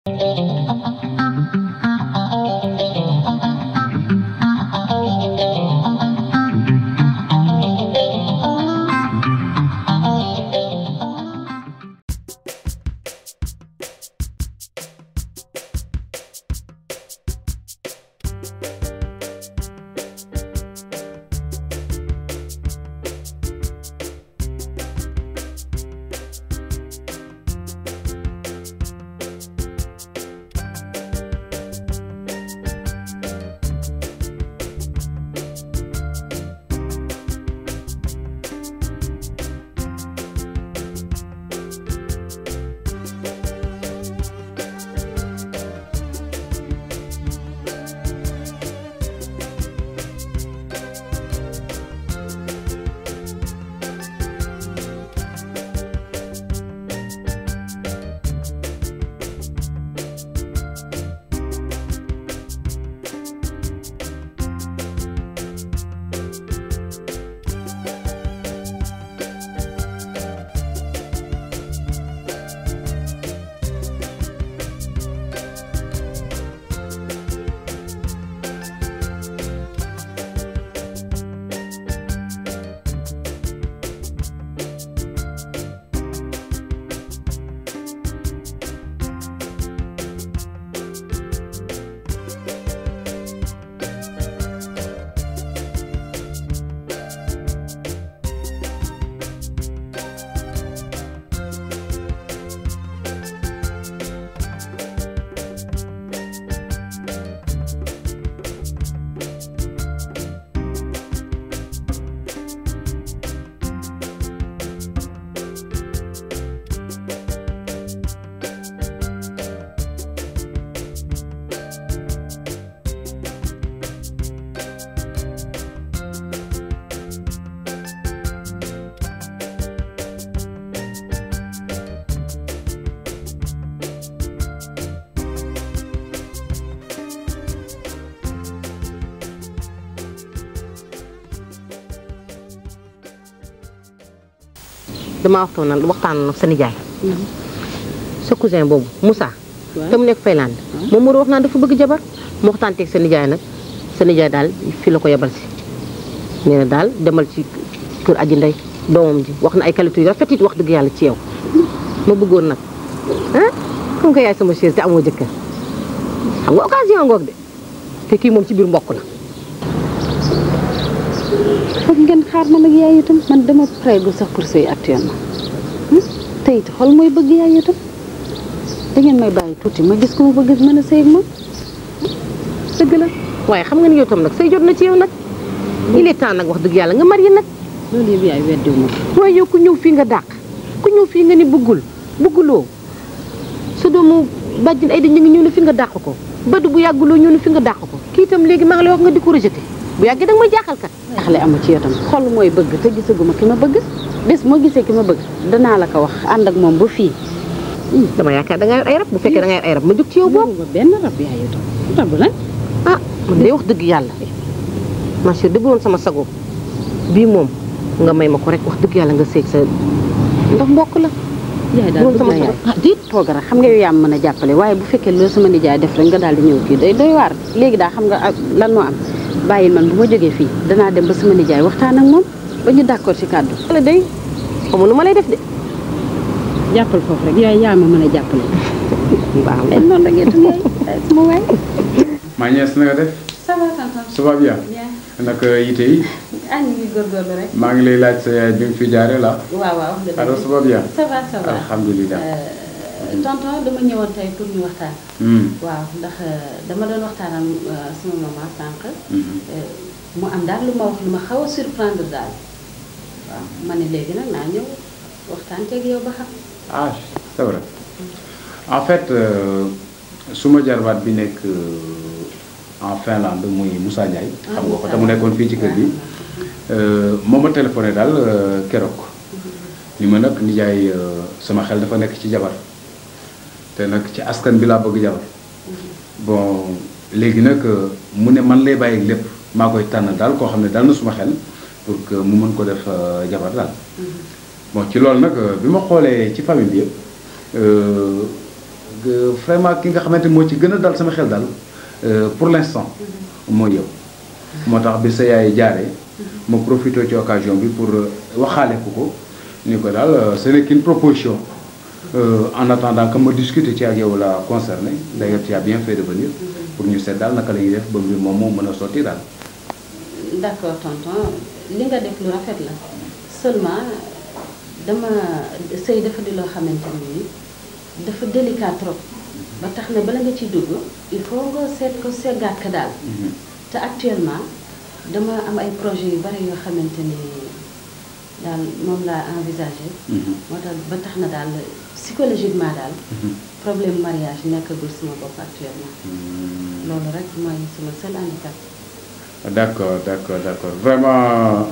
damaa waxtaan nag waxtaan nag sa nijaay sa cousin boobu Moussa te mu nekk Finlande moom moo doon wax naan dafa bëgg jabar mu waxtaan teeg sa nijaay nag sa nijaay daal fii la ko yebal si nee na daal demal ci kër aji ndey doomam ji wax na ay qualité yu rafet it wax dëgg yàlla ci yow ma bëggoon nag ah comme que yaay sama chérie te amoo jëkkër xam nga occasion ngoog de te kii moom ci biir mbokk la foog ngeen xaar ma nag yaay itam man dama prégu sax pour sëy actuellement te it xol mooy bëgg yaay itam da ngeen may bàyyi tuuti ma gis ko ma bëgg mën a sëy ak moom dëgg la waaye xam nga ni yow tam nag say jot na ci yow nag il est temps nag wax dëgg yàlla nga marié nag loolu yëpp yaay weddiwu ma ko waaye yow ku ñëw fii nga dàq ku ñëw fii nga ni bëggul bëgguloo sa doomu bàjjen ay da ñu ngi ñëw ne fi nga dàq ko badu bu yàgguloo ñëw ne fi nga dàq ko kii itam léegi maa ngi lay wax nga di ko rejeté bu yàggee da nga may jaaxal kat jaaxle amu ci yow tam xol mooy bëgg te gisaguma ki ma bëgg bés moo gisee ki ma bëgg danaa la ko wax ànd ak moom ba fii dama yaakaar da nga yor ay rab bu fekkee da nga yor ay rab ma jóg ci yow boobu ba benn rab yaay itam rab lan ah man day wax dëgg yàlla ma chérie dëgg woon sama sago bii moom nga may ma ko rek wax dëgg yàlla nga seeg sa ndax mbokk la yaay daal woon sama bëgg na yaay sago ah diit tooga rek xam nga yow yaa ma mën a jàppale waaye bu fekkee loolu sama nijaay def rek nga daal di ñëw kii day doy waar léegi daa xam nga ak lan moo am bàyyil man bu ma jógee fii danaa dem ba sama nijaay waxtaan ak moom ba ñu d'accord ci kàddu la day xamu nu ma lay def de jàppal foofu rek yaay yaa ma mën a jàppale baax leen noonu rek itam yaay sama waay maa ñees na nga def ça va tonton ça va bien bien naka yite yi ah ñu ngi góorgóorlu rek maa ngi lay laaj sa yaay bi mu fi jaaree la waaw waaw wax nga alors dëgg ça va bien ça va ça va alhamdulilah Euh, tonton dama ñëwoon tey pour ñu waxtaan Hmm, waaw ndax euh, dama doon waxtaan ak euh, sama maman sànq mhm. Euh, mu am daal lu ma wax lu ma xaw a surprendre daal waaw ma ne léegi nag naa ñëw waxtaan ceeg yow ba xam ah c'est vrai en fait euh, suma jarbaat bi nekk euh, en Finlande muy Moussa Ndiaye xam nga ko te mu nekkoon fii ci kër gi euh, moo ma téléphoné daal euh, keroog ni ma nag nijaay euh, sama xel dafa nekk ci jabar te nag ci askan bi laa bëgg jabar bon léegi nag euh, mu ne man lay bàyyi lépp maa koy tànn daal koo xam ne daal na suma xel pour que mu mën ko def euh, jabar daal bon ci loolu nag euh, bi ma xoolee ci famille bi yëpp euh, euh, vraiment ki nga xamante moo ci gën a dal sama xel daal euh, pour l'instant mooy yow moo tax bi sa yaay jaaree ma profité ci occasion bi pour euh, waxaale ko ko ni ko daal euh, ce n'est qu'une proposition Euh, en attendant que ma discuter ci ak yow la concerné d'ailleurs tu as bien fait de venir pour ñu seet daal naka la ñuy def ba mbir moom moo mën a sotti daal d'accord tonton li nga def lu rafet la seulement dama sëy dafa di loo xamante ni dafa délicat trop ba tax na bala nga ciy dugg il faut nga seet ko seggaat ko daal te actuellement dama am ay projet yu bari yoo xamante ni daal moom laa envisagé moo tax ba tax na daal psychologiquement daal problème mariage nekkagul sama bopp actuellement loolu rek mooy sama seul handicap d'accord d'accord d'accord vraiment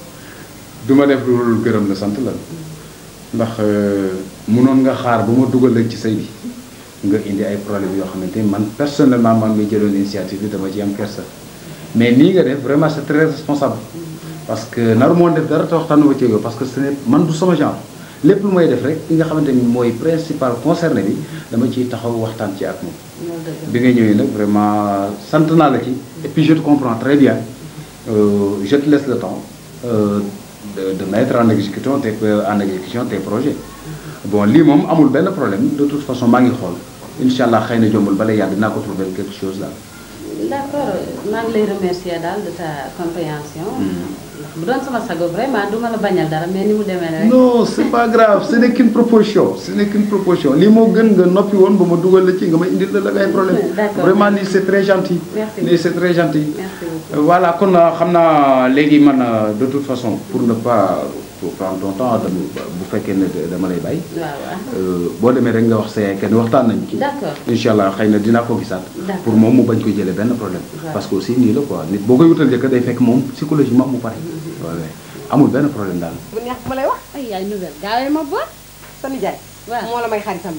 du ma def lu gërëm la sant la ndax mënoon nga xaar ba ma dugal la ci sëy bi nga indi ay problème yoo xamante ni man personnellement man mi jëloon initiative bi dama ci am kersa mais nii nga def vraiment c'est très responsable parce que naru moon def dara te waxtaanu ba ci yow parce que ce n'est man du sama genre lépp lu may def rek li nga xamante ni mooy principal concerné bi dama ciy taxaw waxtaan ci ak moom loolu dëgg bi nga ñëwee nag vraiment sant naa la ci et puis je te comprends très bien Euh, je te laisse le temps euh, de, de mettre en exécution tes en exécution tes projets bon lii moom amul benn problème de toute façon maa ngi xool incha allah xëy na jombul bala yàgg dinaa ko trouver quelque chose daal. d'accord maa ngi lay remercier daal de ta compréhension. ndax bu doon sama sago vraiment du ma la bañal dara mais ni mu demee rek. non c'est pas grave ce n'est qu'une proposition ce n'est qu'une proposition lii moo gën nga noppi woon ba ma dugal la ci nga ma indil la la ay problème D'accord. vraiment lii c'est très gentil. Merci lii c'est très gentil. Merci beaucoup. Euh, voilà kon euh, xam naa léegi man euh, de toute façon pour ne pas pour prendre ton temps dama bu fekkee ne dama lay bàyyi. waaw waaw. Euh, boo demee rek nga wax sa yaay kenn waxtaan nañu ci. D'accord. incha allah xëy na dinaa ko gisaat. D'accord. pour moom mu bañ ko jëlee benn problème. Waaw. parce que aussi nii la quoi nit boo koy wutal jëkkër day fekk moom psychologiquement mu pare. waaw waaw amul benn problème daal. bu neex bu ma lay wax ay yaay nouvelle gaawee ma boot. sa nijaay waaw. moo la may xaritam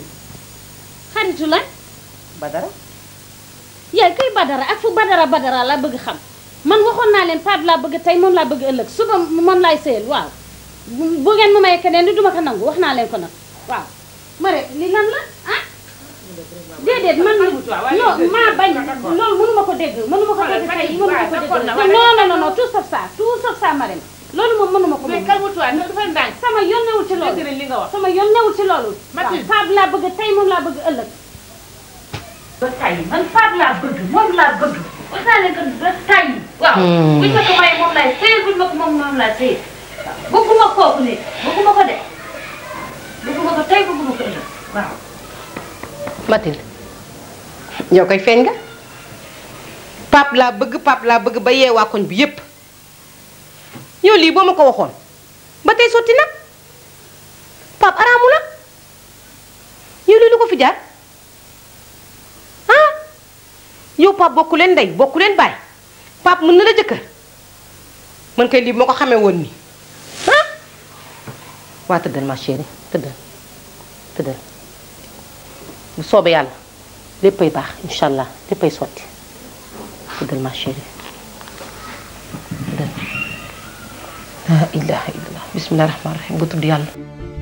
xaritu lan. ba dara yaay kuy badara ak fu badara badara laa bëgg xam man waxoon naa leen Pape laa bëgg tey moom laa bëgg ëllëg suba moom laay sëyal waaw bu bu ngeen ma may keneen ni duma ko nangu wax naa leen ko nag waaw ma rek li lan la ah déedéet man non maa bañ loolu mënu ma ko dégg mënu ma ko dégg tey mënu ma ko dégg non non non non tout sauf ça tout sauf ça ma loolu moom mënu ma ko mais moom calme-toi ne dafa ndànk. sama yoon newul ci loolu dégg nañ li nga wax. sama yoon newul ci loolu waaw Mathilde. Pape laa bëgg tey moom laa bëgg ëllëg ba tay man Pape laa bëgg moom laa bëgg wax naa leen que ba tay waaw buñ ma ko may moom laay sëy buñ ma ko moom moom laay sëy bëgguma kooku ne bëgguma ko de bëgguma ko tey bëgguma ko ëllëg waaw Mathilde yow koy feeñ nga Pape laa bëgg Pape laa bëgg ba yeewaa koñ bi yépp yow lii boo ma ko waxoon ba tey sotti nag Pape araamu la yow lii lu ko fi jaar ah yow Pape bokku leen ndey bokku leen baay Pape mën na la jëkkër man kay lii moo ko xamee woon nii ah waa tëddal ma chérie tëddal tëddal bu soobee yàlla léppay baax incha allah léppay sotti tëddal ma chérie tëddal la ilaha illallah bismillah rahmaan rahim nga tudd yàlla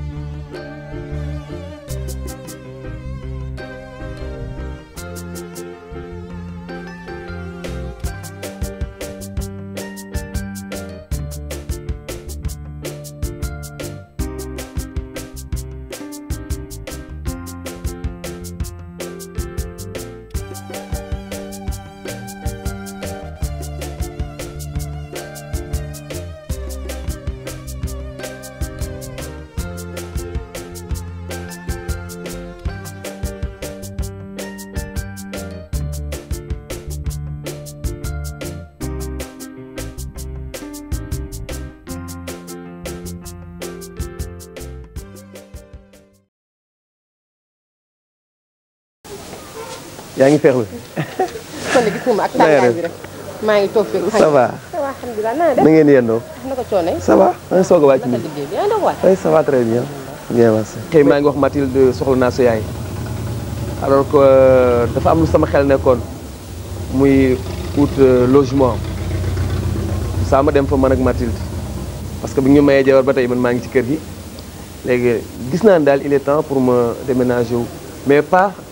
yaa ngi feexlu kon de gis nga ma ak tàngaay bi rek maa ngi toog fekk ça va ça va alhamdulilah naa def na ngeen yendoo na ko coone ça va maa ngi soog a wàcc naka nii liggéey bi yaa ndox waay oui ça va très bien bien merci tey maa ngi wax Mathilde soxla naa sa yaay alors que euh, dafa am lu sama xel nekkoon muy ut euh, logement saa ma dem fa man ak Mathilde parce que bu ñu mayee jabar ba tey man maa ngi ci kër gi léegi gis naa ne daal il est temps pour ma déménager wu mais pas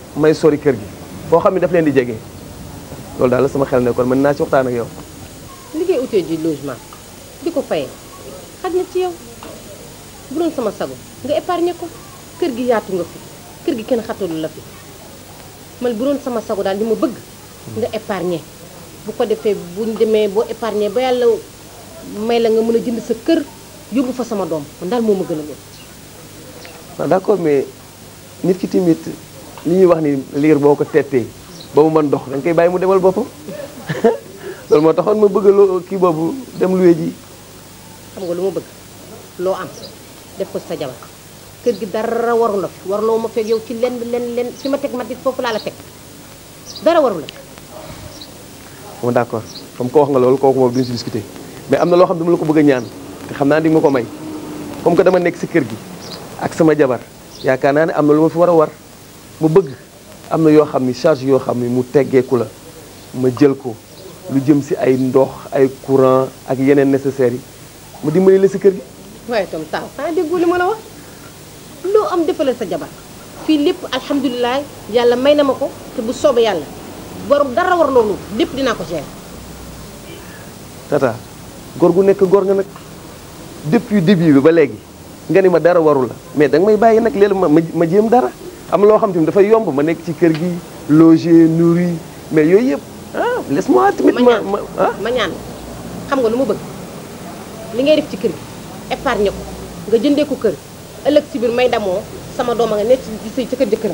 may sori kër gi boo xam ne daf leen di jege loolu daal la sama xel nekkoon mën naa ci waxtaan ak yow. li ngay utee ji logement di ko fayee xaj na ci yow bu doon sama sago nga épargner ko kër gi yaatu nga fi kër gi kenn xatalu la fi man bu doon sama sago daal li ma bëgg nga épargner bu ko defee buñ demee boo épargner ba yàlla may la nga mën a jënd sa kër yóbbu fa sama doom man daal moo ma gën a lool waaw d'accord mais nit ki tamit li ñuy wax ni liir boo ko tettee ba mu mën dox da nga koy bàyyi mu demal boppam loolu moo taxoon ma bëgg loo kii boobu dem luwe ji xam nga lu ma bëgg loo am def ko sa jabar kër gi dara waru la fi warloo ma fekk yow ci lenn lenn lenn fi ma teg ma dit foofu laa la teg dara waru la bon d'accord comme ko wax nga loolu kooku moom duñu si discuter mais am na loo xam ne dama la ko bëgg a ñaan te xam naa di ma ko may comme que dama nekk si kër gi ak sama jabar yaakaar naa ne am na lu ma fi war a war ma bëgg am na yoo xam ni charge yoo xam ni mu teggeeku la ma jël ko lu jëm si ay ndox ay courant ak yeneen nécessaires yi ma dimbali la si kër gi waaye itam taaw xanaa déggoo li ma la wax loo am defalal sa jabar fii lépp alhamdulilah yàlla may na ma ko te bu soobee yàlla waru dara war loolu lépp dinaa ko gérer tata góor gu nekk góor nga nag depuis début bi ba léegi nga ni ma dara waru la mais danga may bàyyi nag léegi ma ma jéem dara am loo xam tamit dafay yomb ma nekk ci kër gi logé nourri mais yooyu yëpp ah laisse-moi tamit ma ma ah ma ñaan xam nga lu ma bëgg li ngay def ci kër gi épargne ko nga jëndee ko kër ëllëg si biir may damoo sama doom a nga nekk ci sëy ca kër jëkkëram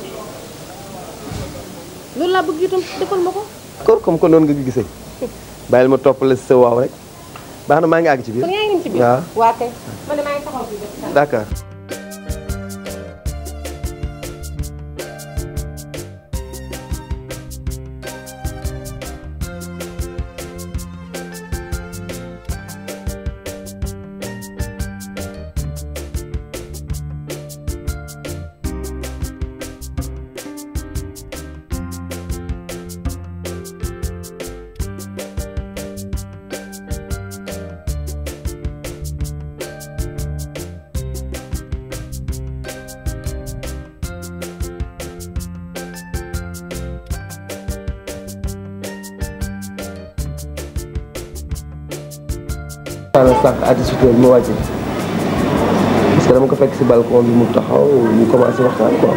loolu laa bëgg itam defal ma ko d'accord comme que noonu nga gisee bàyyil ma topp la si sa waaw rek baax na maa ngi àgg ci biir kon yaa ngi dem ci biir waaw waa kay man de maa ngi taxaw fii d'accord xaaral sànq à 18 heures ma wàcce parce que dama ko fekk si balcon bi mu taxaw ñu commencé waxtaan quoi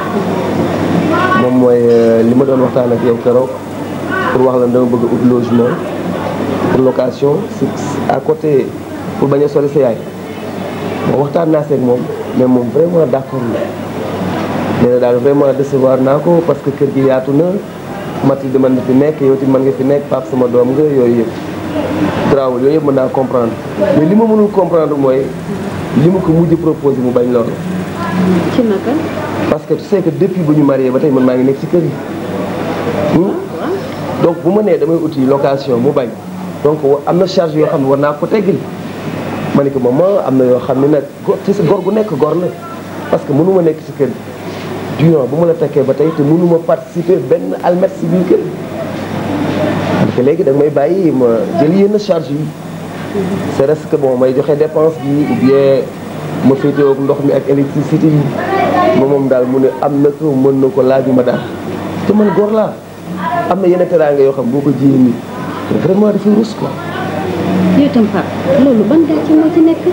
moom mooy li ma doon waxtaan ak yow keroog pour wax la dama bëgg ut logement pour location si à côté pour bañ a sori sa yaay bon waxtaan naa seeg moom mais moom vraiment d'accord la nee na daal vraiment décevoir naa ko parce que kër gi yaatu na Mathilde mën na fi nekk yow tamit mën nga fi nekk Pape sama doom nga yooyu yëpp grawul yooyu yëpp mën naa comprendre mais li ma mënul comprendre mooy li ma ko mujj proposé mu bañ loolu ci naka parce que tu sais que depuis bu ñu marié ba tey man maa ngi nekk ci kër yi hmm? donc bu ma nee damay uti location mu bañ donc am na charge yoo xam ne war naa ko teggil ma ne ko maman am na yoo xam ne nag go ci sa gor gu nekk gor la parce que mënu ma nekk ci kër gi durant bu ma la tekkee ba tey te mënu ma participer benn almet si biir kër parce que léegi da nga may bàyyi ma jël yenn charge yi c'est reste que bon may joxe dépense bi ou bien ma féetewoo ak ndox mi ak électricité yi ma moom daal mu ne am na ko mën na ko laajuma daal te man góor laa am na yenn teraanga yoo xam boo ko jiyee nii vraiment dafay rus quoi. yow itam Pape loolu ban gàcce moo ci nekk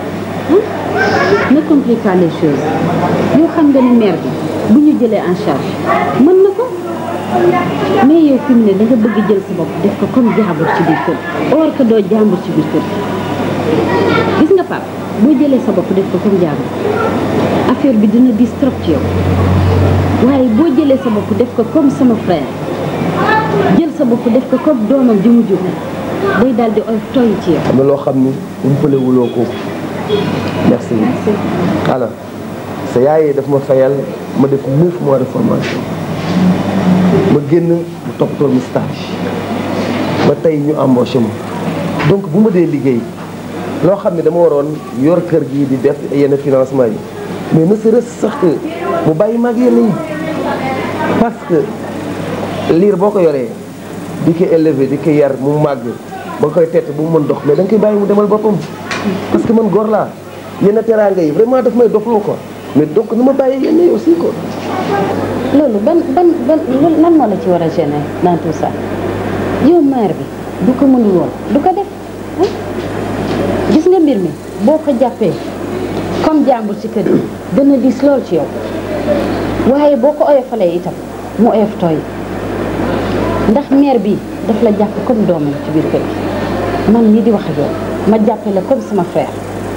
ah ne complique pas les choses yow xam nga ni mère bi bu ñu jëlee en charge mën na ko mais yow fi mu ne da nga bëgg jël sa bopp def ko comme jaambur ci biir kër or que doo jaambur ci biir kër gis nga Pape boo jëlee sa bopp def ko comme jaambur affaire bi dina dis trop ci yow waaye boo jëlee sa bopp def ko comme sama frère jël sa bopp def ko comme doomam ji mu jur day daal di oy toy ci yow. am na loo xam ni umpale wuloo ko merci alors sa yaay daf ma fayal ma def neuf mois de formation ma génn mu toppatoo mi stage ba tey ñu embauché ma donc bu ma dee liggéey loo xam ne dama waroon yor kër gi di def yenn financement yi mais ne serait-ce sax que mu bàyyi mag yenn yi parce que liir boo ko yoree di ko élever di ko yar mu màgg ba nga koy tett bu mu mën dox mais da nga koy bàyyi mu demal boppam parce que man góor laa yenn teraanga yi vraiment daf may doxloo quoi mais donc na ma bàyyi yenn yi aussi quoi loolu ban ban ban lan moo la ci war a gêner dans tout ça yow mère bi du ko mënul woon du ko def ah. gis nga mbir mi boo ko jàppee comme jàmbur ci kër gi dana diis lool ci yow waaye boo ko oyofalee itam mu oyof tooy ndax mère bi daf la jàpp comme doomam ci biir kër gi man mii di wax ak yow ma jàppe la comme sama frère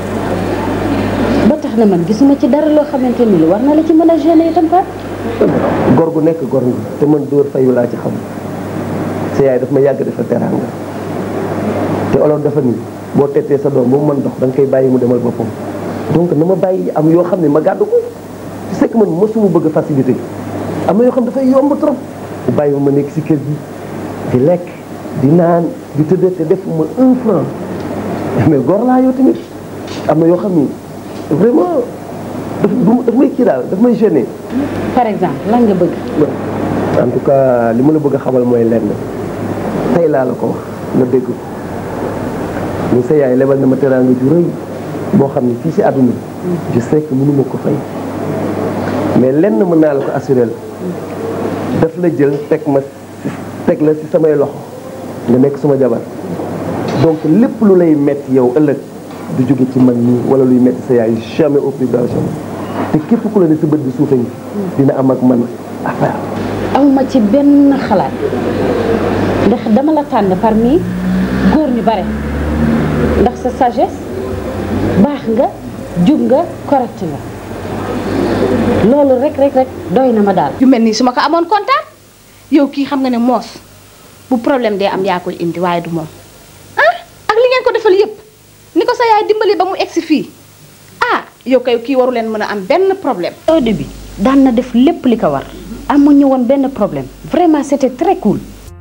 ba tax na man gisuma ci dara loo xamante ni lu war na la ci mën a gêner itam Pape gor gu nekk gor nga te man dóor fayu laa ci xam sa yaay daf ma yàgg defal teraanga te olof dafa ni boo tettee sa doom ba mu mën dox da nga koy bàyyi mu demal boppam donc na ma bàyyi am yoo xam ne ma gàddu ko tu sais que man mosuma bëgg facilité am na yoo xam dafay yomb trop bu bàyyi ma nekk si kër gi di lekk di naan di tëdd te defuma un franc mais gor laa yow tamit am na yoo xam ni vraiment daf daf may kii daal daf may gêner par exemple lan nga bëgg en tout cas li ma la bëgg a xamal mooy lenn tey laa la ko wax nga dégg ko ni sa yaay lebal na ma teraanga ju rëy boo xam ne fii si àdduna je sais que mënu ma ko fay mais lenn mën naa la ko assuré la daf la jël teg ma teg la si samay loxo nga nekk suma jabar donc lépp lu lay metti yow ëllëg du jóge ci man nii wala luy metti sa yaay jamais au plus grand jamais te képp ku la ne sa bët bi suufe ngi dina am ak man affaire awma ci benn xalaat ndax dama la tànn parmi góor ñu bare ndax sa sagesse baax nga jub nga correct nga loolu rek rek rek doy na ma daal yu mel nii su ma ko amoon kontaan yow kii xam nga ne moos bu problème dee am yaa koy indi waaye du moom ah ak li ngeen ko defal yépp ni ko sa yaay dimbali ba mu egsi fii ah yow kay kii waru leen mën a am benn problème au début daan na def lépp li ko war amuñu woon benn problème vraiment c'était très cool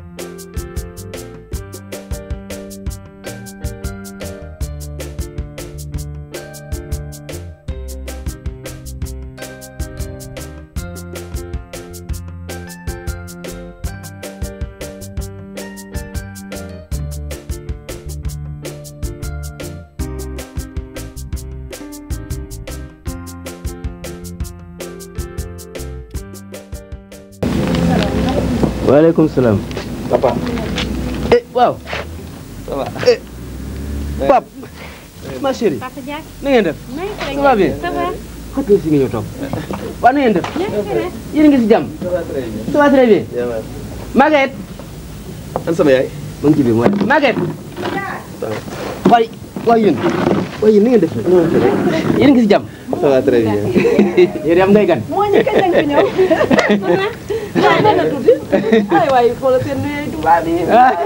waaleykum salaam. papa eh waaw. ça va eh Pape. ma chérie. Papa Diack. na ngeen def. ça va bien. Ça va. xëy si nga ñëw toog. waaw na ngeen def. yéen a ngi si jàmm. ça va très bien. Maguette. an sama yaay ma ngi ci biir mooy Maguette. waay waay yéen. waay yéen na ngeen def rek. yéen a ngi si jàmm. ça va très bien yéen am ngay gan. moo ñu kañ lañ fi ñëw waaw nee na tuuti ay waay xoolal seen nuyu tubaab yi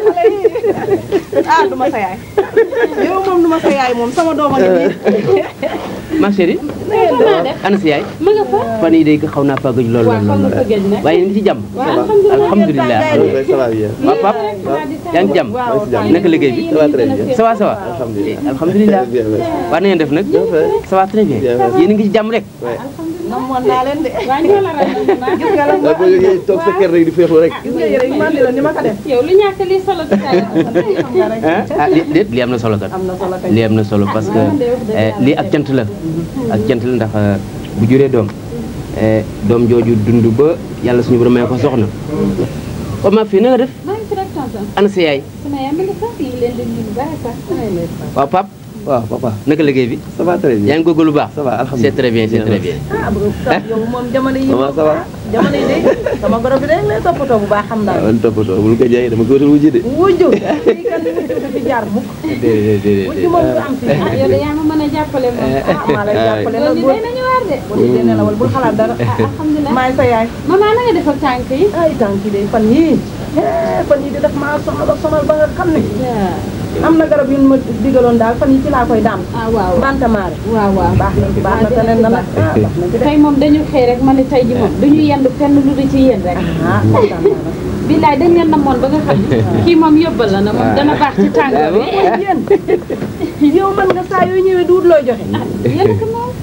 ah du ma sa yaay yow moom du ma sa yaay moom sama doom a ngi nii ma chérie. ana si yaay. ma nga fa. fan yii day xaw naa faa gëj lool waaw xam nga fa gëj nag. waaye yéen a ngi si jàmm. alhamdulilah. ça va bien waaw Pape yaa ngi ci jàmm. naka liggéey bi. ça va très bien ça va ça va. alhamdulilah alhamdulilah. bien merci waa na ngeen def nag. ça va très bien. Bien, merci. yéen a ngi ci jàmm rek. namoon naa leen de waa ñoo la ragal gis nga la da boo jógee toog sa kër rek di féexlu rek gis nga yére yi man di la ni ma ko def yow lu ñàkk li solo ci tay xam nga rek ah li déet lii am na solo kat. am na solo kay lii am na solo parce que eh, lii ak cant la. ak cant la ndax eh, bu juree doom. eh, doom jooju dund ba yàlla suñu borom may ko soxna. ba ma fii na nga def. maa ngi fi rek tonton ana sa yaay. sama yaay ma nga fa ñu ngi leen di nuyu bu baax sax waaw Pape. waaw papa naka liggéey bi. ça va très bien yaa ngi góorgóorlu bu baax. ça va c'est alhamdulilah très bien c'est très bien. ah bu yow moom jamono yi Maman, ça va jamono yi de sama goro bi de lay toppatoo bu baax xam naa man toppatoo bul ko jaay dama ko wutal wujji de wujju fii kan wujju du fi jaar mukk déedéet déedéet wujju moom du am fii ah yow de yaa ma mën a jàppale moom ah maa lay jàppale loolu nag di boo day nañu waar de boo di dee nelawal bul xalaat dara ah alhamdulilah maay sa yaay maman na nga def ak tànk yi ay tànk yi de fan yii eh, fan yii de daf maa sonal ak sonal ba nga xam ne am na garab yu ma digaloon daal fan yii ci laa koy daam ah waaw bantamaare waaw waaw baax na ci baax na te nen na nag ah baax na ci de tey moom dañu xëy rek ma ne tey ji moom duñu yendu fenn lu di ci yéen rek ah kontaan naa nag. billaay dañ leen namoon ba nga xam ne kii moom yóbbal la na moom dana baax ci tàngoor bi yéen yow mën nga saa yoo ñëwee duut looy joxe yéen ko moom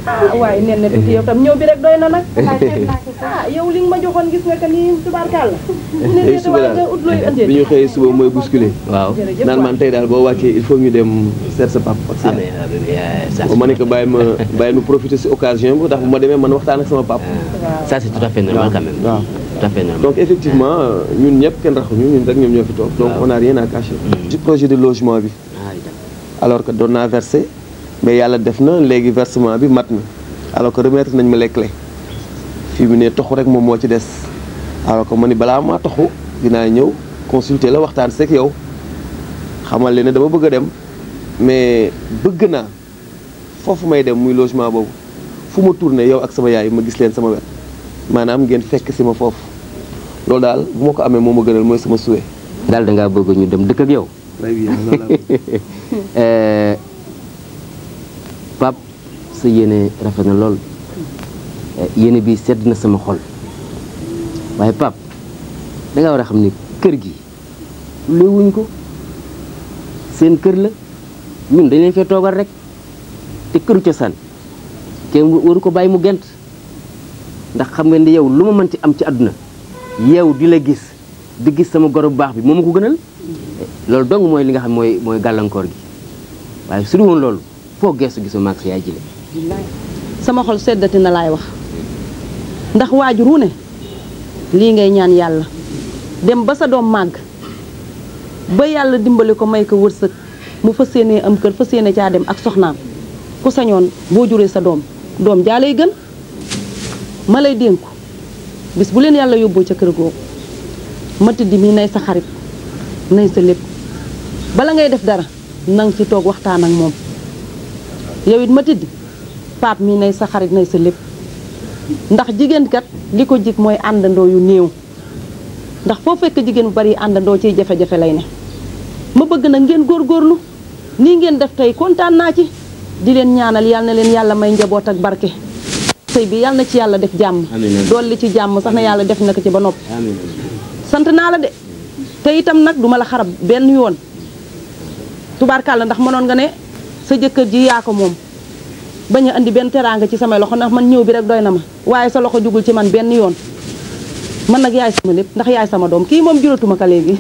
ah waaye nen na tuuti yow tam ñëw bi rek doy na nag ah yow li nga ma joxoon gis nga que ni tubaarkàlla ne tey ne suba waaye nga daal ut looy bi indee ñu xëyee suba mooy bousculer waaw jërëjëf naan man tey daal boo wàccee il faut ñu dem seet sa papa ak sa ah yaay. mais euh, ça ba ma ne ko bàyyi ma bàyyi ma profiter si occasion bi ndax bu ma demee man waxtaan ak sama papa. ça c'est tout à fait normal quand même waaw. tout à fait normal donc effectivement euh, ñun ñëpp kenn raxuñu ñun rek ñoom ñoo fi toog donc Waaw. on a rien à cacher. ci projet de logement bi ah d'accord. alors que doon naa versé mais yàlla def na léegi versement bi mat na alors que remettre nañ ma les clés fii mu ne toxu rek moom moo ci des alors que ma ni balaa maa toxu dinaa ñëw consulter la waxtaan seeg yow xamal leen ne dama bëgg a dem mais bëgg naa foofu may dem muy logement boobu fu ma tourné yow ak sama yaay ma gis leen sama wet maanaam ngeen fekk si ma foofu loolu daal bu ma ko amee moo ma gënal mooy sama souhait. daal da ngaa bëgg ñu dem dëkk ak yow très bien loolu laa bëgg. Euh, Pape sa yéene rafet na lool Eh, yéene bi sedd na sama xol waaye Pape da nga war a xam ni kër gi léewuñ ko seen kër la ñun dañ leen fee toogal rek te këru cosaan kenn waru ko bàyyi mu gent ndax xam nga ni yow lu ma mënti am ci àdduna yow di la gis di gis sama goro bu baax bi moo ma ko gënal loolu dong mooy li nga xam mooy mooy gàllankoor gi waaye su dul woon loolu foo geesu gisu maag sa yaay jile sama xol seddati na laay wax ndax waajur wu ne lii ngay ñaan yàlla dem ba sa doom màgg ba yàlla dimbali ko may ko wërsëg mu fas yéenee am kër fas yéene caa dem ak soxnaam ku sañoon boo juree sa doom doom jaa lay gën ma lay dénku bis bu leen yàlla yóbboo ca kër googu ma tiddi mi nay sa xarit nay sa lépp bala ngay def dara nang ci toog waxtaan ak moom yow it ma tiddi paap mi nay sa xarit nay sa lépp ndax jigéen kat li ko jig mooy àndandoo yu néew ndax foo fekk jigéen bu bari àndandoo ciy jafe-jafe lay ne ma bëgg nag ngeen góorgóorlu nii ngeen def tey kontaan naa ci di leen ñaanal yal na leen yàlla may njaboot ak barke sëy bi yal na ci yàlla def jàmm Amiin. dolli ci jàmm sax na yàlla def na ko ci ba noppi amiin sant naa la de te itam nag duma la xarab benn yoon tubaarkàlla ndax mënoon nga ne sa jëkkër ji yaa ko moom bañ a andi benn teraanga ci samay loxo ndax man ñëw bi rek doy na ma waaye sa loxo jugul ci man benn yoon man nag yaay sama lépp ndax yaay sama doom kii moom juratuma ko léegi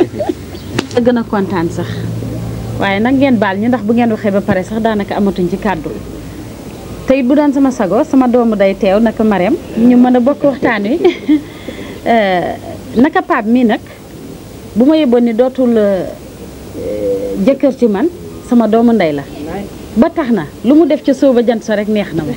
gën a kontaan sax waaye nag ngeen baal ñu ndax bu ngeen waxee ba pare sax daanaka amatuñ ci kàddu te it bu doon sama sago sama doomu day teew naka Marème ñu mën a bokk waxtaan wi Euh, naka Pape mii nag bu ma yeboon ni dootul euh, jëkkër ci man sama doomu ndey la ba tax na lu mu def ca sooba jant sa rek neex na ma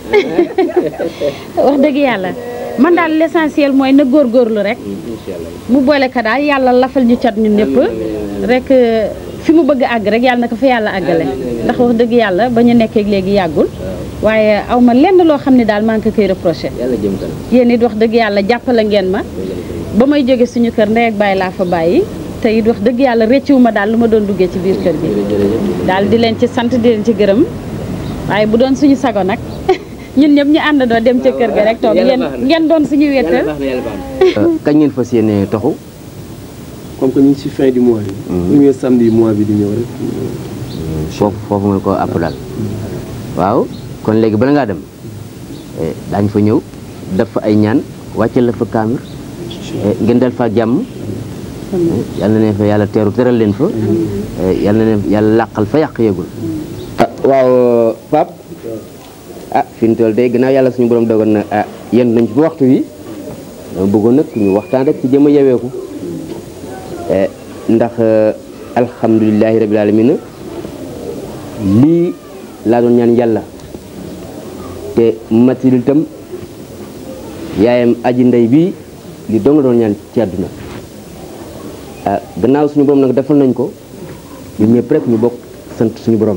wax dëgg yàlla man daal l'essentiel mooy na góorgóorlu rek mu boole ka daal yàlla lafal ñu cat ñun ñëpp rek euh, fi mu bëgg a àgg rek yàlla na ko fa yàlla àggale ndax wax dëgg yàlla ba ñu nekkee léegi yàggul waaye aw ma lenn loo xam ne daal maa ngi ko koy reproché yàlla jëm kanam yéen it wax dëgg yàlla jàppale ngeen ma ba may jóge suñu kër ndey ak bàyyi laa fa bàyyi te it wax dëgg yàlla réccuwu ma daal lu ma doon duggee ci biir kër gi daal di leen ci sant di leen ci gërëm waaye bu doon suñu sago nag ñun ñëpp ñu àndandoo dem ca kër ga rek toog Yàlla ngeen baax na. ngeen doon suñu yàlla wéetal baax na yàlla baax na kañ ngeen fas yéene toxu comme que ñu ngi ci fin du mois bi. premier samedi mois bi di ñëw rek. foofu foofu mooy ko àpp daal waaw kon léegi bala ngaa dem eh, daañu fa ñëw def fa ay ñaan wàccal la fa kaamir eh, ngeen dal fa jàmm eh, yal na leen fa yàlla teeru teral leen fa eh, yal na leen yàlla làqal fa yàq yëgul ah waaw Pape ah fi mu toll day gannaaw yàlla suñu borom dogal na ah yéen nañ ci ba waxtu wi dama bëggoon nag ñu waxtaan rek ci jëm a yeweeku eh, ndax eh, alhamdulilahi rabil alamina lii laa doon ñaan yàlla te matil itam yaayam aji ndey bi li dong la doon ñaan ci àdduna ah gannaaw suñu borom nag defal nañ ko ñu ñëpp rek ñu bokk sant suñu borom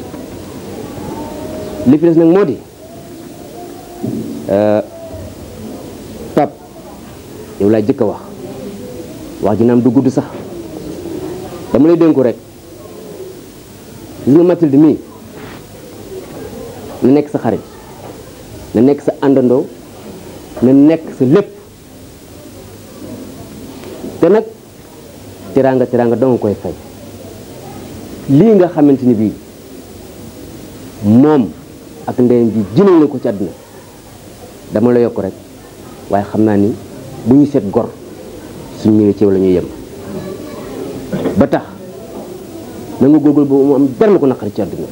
li fi des nag moo di pap yow laa jëkk a wax wax ji naam du gudd sax dama lay dénku rek gis nga Mathilde mii na nekk sa xarit na nekk sa àndandoo na nekk sa lépp te nag teraanga teraanga danga koy fay lii nga xamante ni bii moom ak ndeyam ji jëlee na ko ci àdduna dama la yokk rek waaye xam naa ni bu ñu seet gor suñ ñëwee ci yow la ñuy yem ba tax na nga góorgóorlu ba mu am dara la ko naqari ci àdduna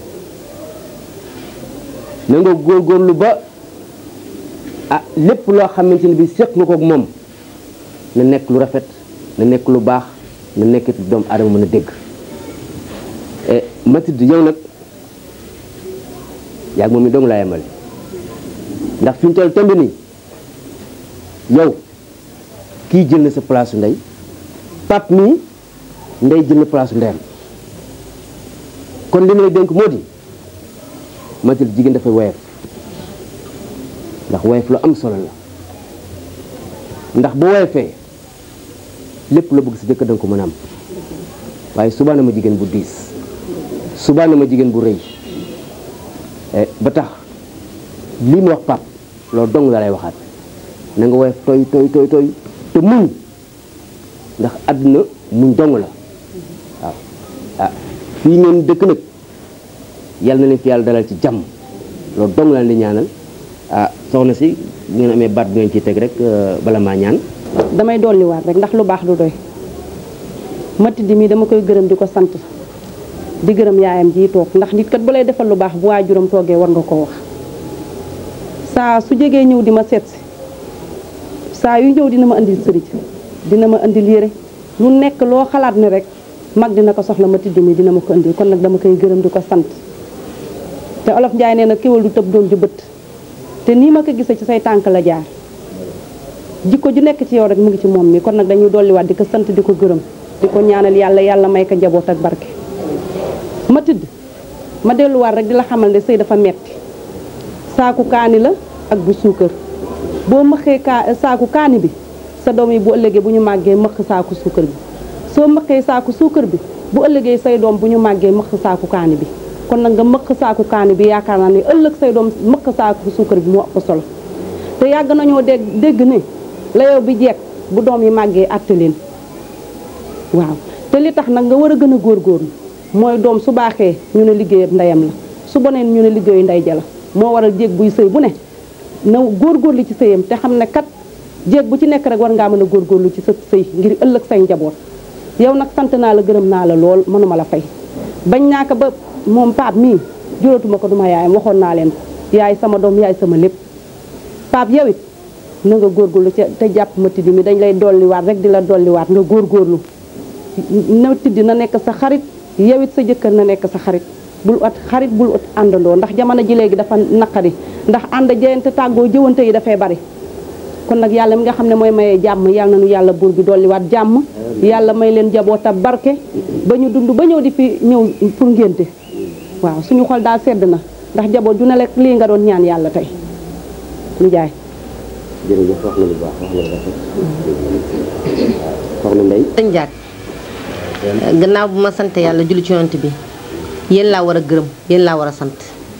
na nga góorgóorlu ba ah lépp loo xamante ni bi seq nga ko ak moom na nekk lu rafet na nekk lu baax na nekk doomu aadama mën a dégg Mathilde yow nag yaa moom mi dong laa yemal ndax fi ñu toll temb nii yow kii jël na sa place su ndey pap mii ndey jël na place su ndeyam kon li ma lay dénk moo di Mathilde jigéen dafay woyof ndax woyof lu am solo la ndax bu woyofee lépp la bëgg sa jëkkër danga ko mën a am waaye subaa na ma jigéen bu diis subaa na ma jigéen bu rëy ba tax lii mu wax pap loolu dong la lay waxaat na nga woyof tooy tooy tooy tooy te muñ ndax àdduna muñ dong la waaw ah fii ngeen dëkk nag yàlla na leen fi yàlla dalal ci jàmm loolu dong la leen di ñaanal ah soxna si bu ngeen amee baat bu ngeen ciy teg rek bala maa ñaan damay dolliwaat rek ndax lu baax du doy Mathilde mii dama koy gërëm di ko sant di gërëm yaayam ji toog ndax nit kat bu lay defal lu baax bu waajuram toogee war nga ko wax saa su jegee ñëw di ma seet si saa yu ñëw dina ma indil sëriñ dina ma indil yére lu nekk loo xalaat ne rek mag dina ko soxla Mathilde mii dina ma ko indil kon nag dama koy gërëm di ko sant te olof Njaay nee na kéwal du tëb doon ju bët te nii ma ko gisee ci say tànk la jaar jikko ju nekk ci yow rek mu ngi ci moom mi kon nag dañuy dolliwaat di ko sant di ko gërëm di ko ñaanal yàlla yàlla may ko njaboot ak barke Mathilde ma delluwaat rek di la xamal ne sëy dafa metti saaku kaani la ak bu suukar boo mëxee kaa saaku kaani bi sa doom yi bu ëllëgee bu ñu màggee mëq saaku suukar bi soo mëqee saaku suukar bi bu ëllëgee say doom bu ñu màggee mëq saaku kaani bi kon nag nga mëq saaku kaani bi yaakaar naa ne ëllëg say doom mëq saaku suukar bi moo ëpp solo te yàgg nañoo dégg dégg ne la yow bi jekk bu doom yi màggee àtte leen waaw te li tax nag nga war a gën a góorgóorlu mooy doom su baaxee ñu ne liggéeyab ndeyam la su boneen ñu ne liggéeyu ndey ja la moo waral jéeg buy sëy bu ne na góorgóorlu ci sëyam te xam ne kat jéeg bu ci nekk rek war ngaa mën a góorgóorlu ci sa sëy ngir ëllëg say njaboot yow nag sant naa la gërëm naa la lool mënuma la fay bañ naa ko ba moom paap mii juróotuma ko duma yaayam waxoon naa leen ko yaay sama doom yaay sama lépp paap yow it na nga góorgóorlu ca te jàpp Mathilde mi dañ lay dolliwaat rek di la dolliwaat nga góorgóorlu Mathilde na nekk sa xarit yow it sa jëkkër na nekk sa xarit bul ut xarit bul ut àndandoo ndax jamono ji léegi dafa naqari ndax ànd jeyante tàggoo jëwante yi dafay bari kon nag yàlla mi nga xam ne mooy mayee jàmm yàlla nañu yàlla buur bi dolliwaat jàmm yàlla may leen jaboot ak barke ba ñu dund ba ñëw di fi ñëw pour ngénte waaw suñu xol daal sedd na ndax jaboot ju ne rek lii nga doon ñaan yàlla tey lu jaay jërëjëf wax na lu baax wax na lu rafet soxna Ndeye dañ jaag gannaaw bu ma sant yàlla julli ci yonent bi yéen laa war a gërëm yéen laa war a sant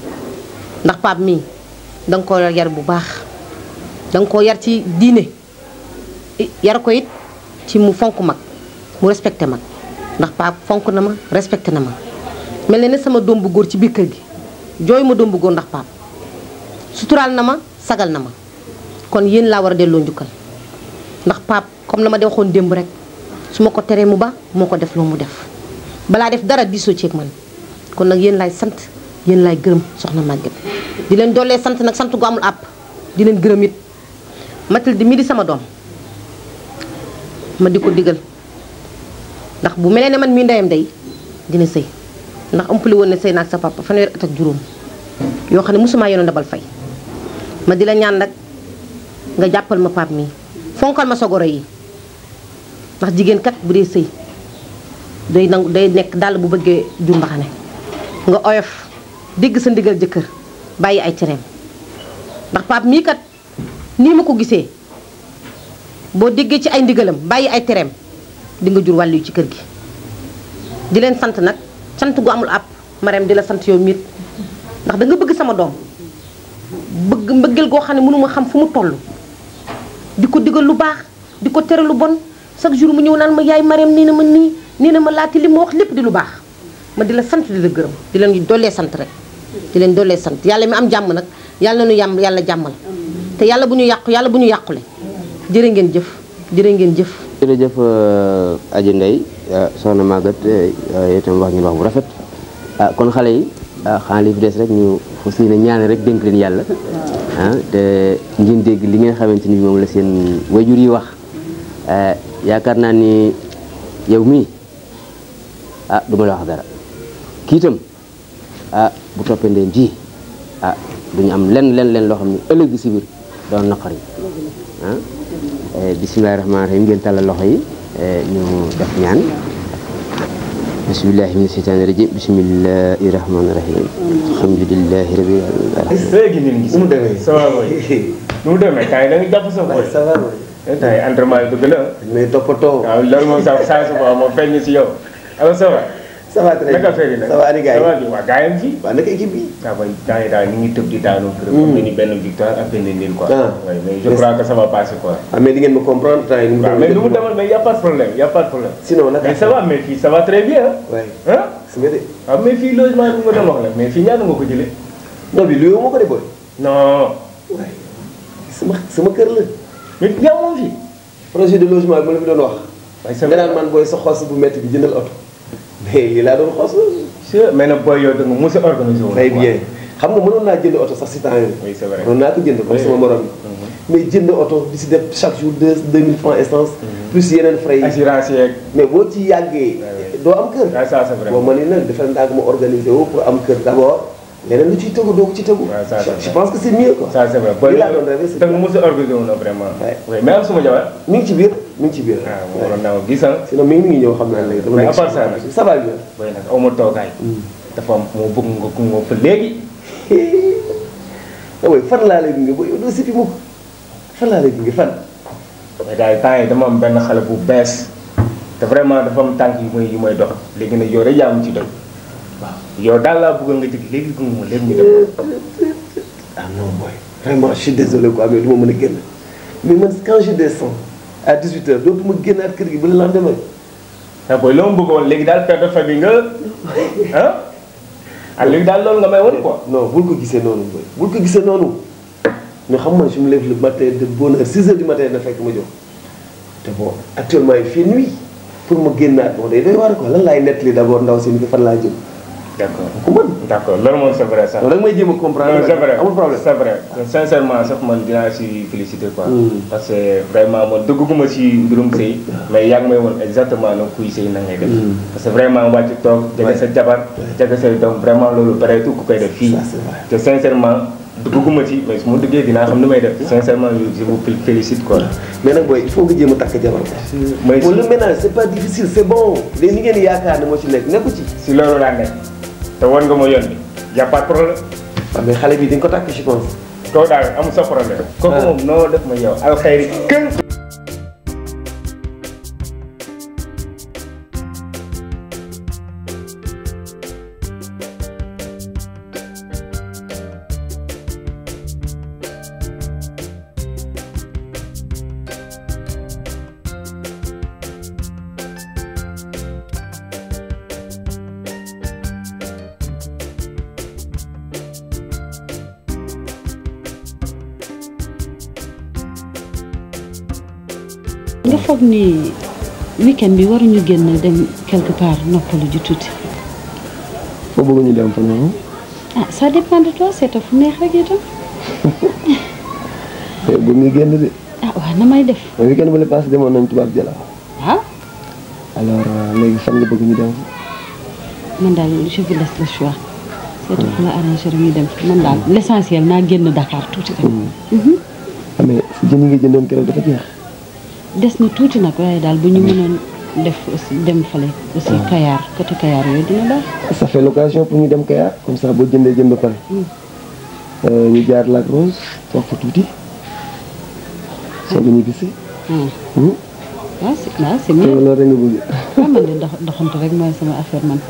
ndax paap mii danga ko yar bu baax danga ko yar ci diine yar ko it ci mu fonk mag mu respecté mag ndax paap fonk na ma respecté na ma mel ne ne sama doom bu góor ci biir kër gi jooy ma doom bu góor ndax paap suturaal na ma sagal na ma kon yéen laa war a delloo njukkal ndax paap comme la ma de waxoon démb rek su ma ko teree mu ba moo ko def loo mu def balaa def dara diisoo ceeg man kon nag yéen laay sant yéen laay gërëm soxna Maguette di leen doolee sant nag sant gu amul àpp di leen gërëm it Mathilde mi di sama doom ma di ko digal ndax bu melee ne man mii ndeyam day dina sëy ndax ëmpali woon ne sëy naag sa papa fanweeri at ak juróom yoo xam ne mosumaa yoonu ndabal fay ma di la ñaan nag nga jàppal ma paap mii fonkal ma sa goro yi ndax jigéen kat bu dee sëy day nangu day nekk dàll bu bëggee jur mbaxane nga oyof dégg sa ndigal jëkkër bàyyi ay cereem ndax paap mii kat nii ma ko gisee boo déggee ci ay ndigalam bàyyi ay tereem di nga jur wàllu yu ci kër gi di leen sant nag sant gu amul àpp mareem di la sant yow miit ndax da nga bëgg sama doom bëgg mbëggeel goo xam ne mënuma xam fu mu toll di ko digal lu baax di ko tere lu bon chaque jour mu ñëw naan ma yaay mareem nii na ma nii nii na ma laati li ma wax lépp di lu baax ma di la sant di la gërëm di leen dollee sant rek di leen doolee sant yàlla mi am jàmm nag yàlla nu yàmm yàlla jàmmal te yàlla bu ñu yàqu yàlla bu ñu yàqule jërë ngeen jëf jërë ngeen jëf jërëjëf aji ndey soxna Maguette yow itam wax ngeen wax bu rafet ah kon xale yi ah xanaa li fi des rek ñu fas yéene ñaane rek dénk leen yàlla ah te ngeen dégg li ngeen xamante ni moom la seen wayjur yi wax yaakaar naa ni yow mii ah du ma la wax dara kii itam ah bu toppee ndeen ji ah duñu am len len len loo xam ne ëllëg gi si biir doon naqari ah bisimilahi rahmaani rahim ngeen tàllal loxo yi ñu def ñaan bismillahi mina sheytaani rajim bismillahi rahmaani rahim alhamdulilahi rabbil alamin léegi nit ñi. nu mu demee ça va mooy. nu mu demee kaay da nga jàpp sa boy. ça va mooy. tey entraînement yi dëgg la. mais toppatoo. waaw loolu moom sax saa su boobaa moom feeñ si yow. alors ça va. ça va très bien naka affaire yi nag ça va ani gars yi ça va bi waa gars yi fi. waaw naka équipe bi. waaw mooy gars yi daal ñu ngi tëb di daanu. kër am nañu benn victoire ak benn nil quoi. Ah. oui mais je crois que ça va passer quoi. ah mais di ngeen ma comprendre temps yi ni mu waaw mais nu mu demal mais y' a pas de problème y' a pas de problème. sinon naka mais ça va mais fii ça va très bien ah. waay ah su nga de waaw mais fii logement bi nga doon wax la mais fii ñaata nga ko jëlee. non bi luy ma ko de boy non. waay sama sama kër la mais yaa moom fii. projet de logement bi ma la fi doon wax waaye c'est nga vrai naan man booy sa xos bu métti bi jëndal oto mais lii laa doon xos c'est mais nag booy yow da nga mos a organisé woon. très bien xam nga mënoon naa jënd oto sax si temps yooyu oui c'est vrai. mënoon naa ko jënd comme Oui. sama morom yi mais jënd oto di si def chaque jour deux deux mille francs essence plus yeneen frais yi assurance yeeg. mais boo ci yàggee Ouais. doo am kër waaw ça c'est vrai. bon ma ni nag dafa ndaa ma organisé wu pour am kër d' abord leneen lu ciy tegu doo ko ci tegu Ouais, ça, je c'est je vrai. pense que c' est mieux quoi ça c'est vrai lii booy laa doon rêvé c'est da nga mos a organisé woon vraiment. Ouais. oui mais am suma jabar. mi ngi ci biir mi ngi ci biir ah moo waroon naa ko gis ah. sinon mi ngi mi ngi ñëw xam naa léegi dama Mais nekk à part ça nag. ça va bien booy nag aw ma toogaay. dafa am moo bëgg nga ku nga fa léegi. ah oui fan laa lay gunge booy yow doo sipi mukk fan laa lay gunge fan mais daal temps yi dama am benn xale bu bees te vraiment dafa am tànk yu may yu may dox léegi nag yow rek yaa mu ci doy waaw yow daal laa bëgg nga jëg léegi gunge ma léegi ñu dem. ah non boy vraiment je suis désolé quoi mais du ma mën a génn mais man quand je descends à 18 heures dootuma génnaat kër gi ba le lendemain ah booy loo ma bëggoon léegi daal père de famille nga ah ah léegi daal loolu nga may woon quoi. non bul ko gisee noonu boy bul ko gisee noonu mais xam nga je me lève le matin de bonne heure 6 heures du matin na fekk ma jox te bon actuellement il fait nuit pour ma génnaat bon day doy waar quoi lan laay nettali d' abord ndaw si ni ko fan laa jëm d' accord ku mën d' accord loolu moom c' est vrai sax. non da nga may jéem a comprendre non c' est vrai amul problème c' est vrai sincèrement sax man dinaa si féliciter quoi. Mm. parce que vraiment man dëgguma si mbirum sëy mais yaa ngi may woon exactement na kuy sëy na ngay def. Mm. parce que vraiment wàcc toog jege sa jabar jege say doom vraiment loolu pareetu ku koy def fii. Ça, c'est vrai. te sincèrement dëgguma ci mais su ma dëggee dinaa xam ni may def sincèrement je vous félicite quoi. mais nag booy il faut nga jéem a takk jabar mais bon si le ménage c' est pas difficile c' est bon léegi ni ngeen yaakaar ne moo ci nekk nekku ci si loolu laa nekk te war nga ma yoon bi y' a pas de problème. waaw mais xale bi di nga ko takk je pense kooku daal amul sa problème. kooku moom noo def ma yow alxayri kën. nga foog ni weekend bi waruñu génn dem quelque part noppalu ji tuuti foo bëgg ñu dem fa noonu ah ça dépend de toi seeta fu neex rek itam bëgg nga génn de ah waaw na may def mais weekend bu le passé demoon nañ tubaab jëla ah alors léegi fan nga bëgg ñu dem man daal je vous laisse le choix seeta fu la arrangé rek ñu dem man daal l' essentiel naa génn Dakar tuuti rek ah mais si jën yi nga jëndoon keroog dafa jeex des na tuuti nag waaye daal bu ñu mënoon def aussi dem fale aussi Kayar côté Kayar yooyu dina baax ça fait l'occasion pour ñu dem Kayar comme ça boo jëndee jën ba pare Euh, ñu jaar Lac Rose toog fa tuuti soog a ñibbisi ah Hmm? waaw c'est waaw c'est te mieux loolu rek nga bëgg waaw man de dox doxantu rek mooy sama affaire man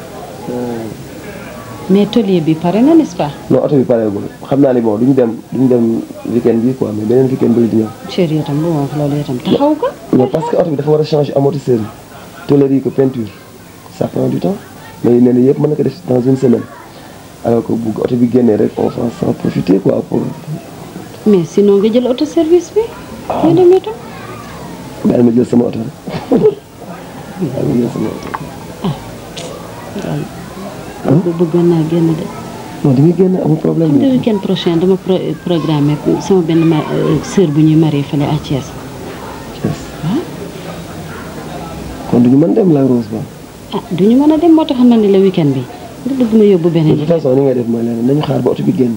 mais tôlier bi pare na n'est-ce pas non oto bi pareegul xam naa ni bon duñu dem duñu dem weekend bi quoi mais beneen weekend bi di ñëw chéri itam bu ma wax loolu itam taxaw ko non parce que oto bi dafa war a changer amortisseur yi tôlerie ko peinture ça prend du temps mais nee na yëpp mën na ko def dans une semaine alors que bu oto bi génnee rek on va s'en profiter quoi pour mais sinon nga jël auto service bi. nga demee tam. daal ma jël sama oto rek daal ma jël sama oto. waaw. bëggoon naa génn de. non di nga génn amul problème xam nga weekend prochain dama pro programmé sama benn ma sœur bu ñuy marié fële à Thiès. kon du ñu mën dem la Rose ba. ah du ñu mën a dem moo tax na ni la weekend bi nga bëgg ma yóbbu de beneen toute façon ni ngay def mooy leneen nañu xaar ba oto bi génn.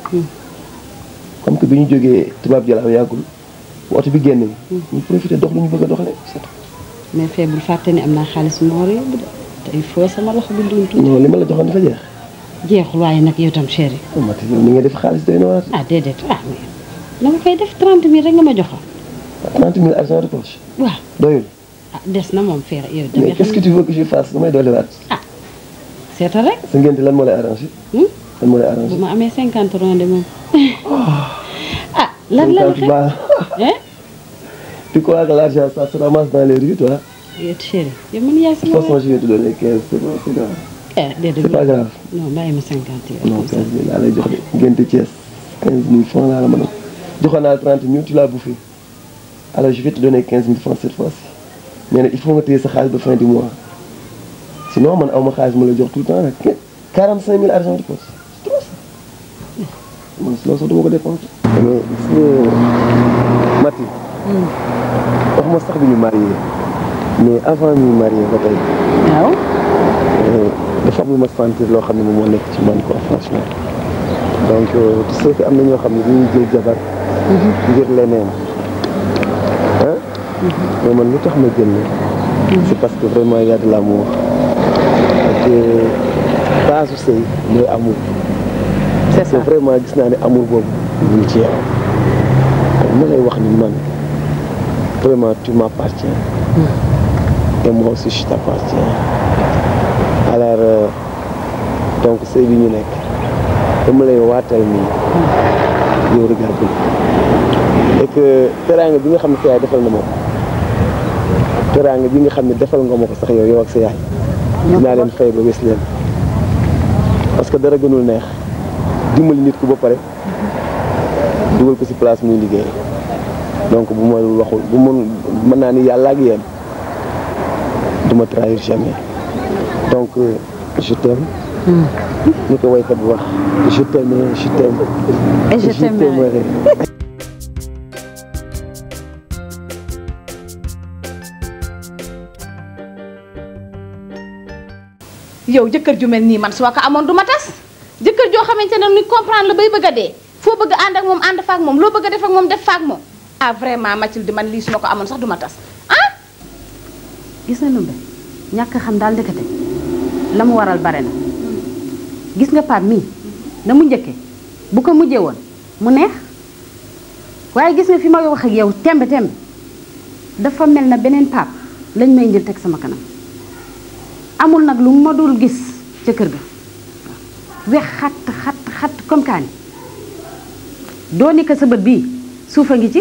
comme que bi ñu jógee tubaab jalaaw yàggul bu oto bi génn. ñu profité dox lu ñu bëgg a doxalee c'est tout. mais fee bul fàtte ni am naa xaalis bu ma war a yóbbu de te il faut sama loxo bi dund tuuti. non li ma la joxoon dafa jeex. jeexul waaye nag yow tam chéri. Mati yow ni nga def xaalis doy na war ah déedéet ah mais dama koy def 30 000 rek nga ma joxoon. a 30 000 argent de poche. waaw doyul. ah des na moom fee yow da mais nga qu'est-ce que xam tu veux que je fasse damay dolliwaat. seetal rek sa ngénte lan moo lay arrangé. lan moo lay arrangé. bu ma amee 50 ronde moom. ah lan la la 50 balles. hein Tu crois que l'argent, ça se ramasse dans les rues, toi yow chéri yow man yaay De toute sama façon, je vais te donner 15, c'est bon, c'est grave. eh déedéet C'est pas grave. non bàyyi ma 50 yow. Non, 15 000, laa lay jox de. Ngénte Thiès, 15 000 francs laa la mën a. joxoon naa la 30 000, tu l'as bouffé. Alors, je vais te donner 15 000 francs cette fois-ci. Mais nag il faut nga téye sa xaalis ba fin du mois. Sinon, man aw ma xaalis ma la jox tout le temps nag. 45 000 argent de poche. C'est trop ça. Man, loolu sax dama ko dépensé. mais gis nga Mati. waxuma sax bi ñu marié mais avant ñu marié ba tey. waaw. dafa am lu ma sentir loo xam ne moom moo nekk ci man quoi franchement. donc euh, tu sais que am na ñoo xam ne dañuy jël jabar. ngir leneen. ah. mais man lu tax ma jël la. c'est parce que vraiment y a de l'amour. et que base su sëy mooy amour. c'est que vraiment gis naa ne amour boobu mu ngi ci yow. ma lay wax ni man vraiment tu m'appartiens. et moi aussi je t'appartiens. alors euh, donc sëy bi ñu nekk dama lay waatal nii yow regarde et que teraanga bi nga xam ne sa yaay defal na ma ko teraanga bi nga xam ne defal nga ma ko sax yow yow ak sa yaay dinaa leen fay ba wés leen parce que dara gënul neex dimbali nit ku ba pare dugal ko ci place muy liggéey donc bu ma waxul bu mën mën naa ni yàlla ak yéen du ma trahir jamais donc euh, je t'aime ni ko waykat bi wax je t'aime je t'aime Et je t'aimerai. t'aimerai. yow jëkkër ju mel nii man soo ko amoon du ma tas jëkkër joo xamante ne ni comprendre la bay bëgg a dee foo bëgg a ànd ak moom ànd fa ak moom loo bëgg a def ak moom def fa ak moom ah vraiment Mathilde man lii su ma ko amoon sax du ma tas ah gis na numbe ñàkk a xam daal ndekete la mu waral bare na gis nga paat mii na mu njëkke bu ko mujjee woon mu neex waaye gis nga fi ma wax ak yow tembe tembe dafa mel na beneen paap lañ may njël teg sama kanam amul nag lu ma dul gis ca kër ga wex xat xat xat comme kaani doo ni ko sa bët bii suufa ngi ci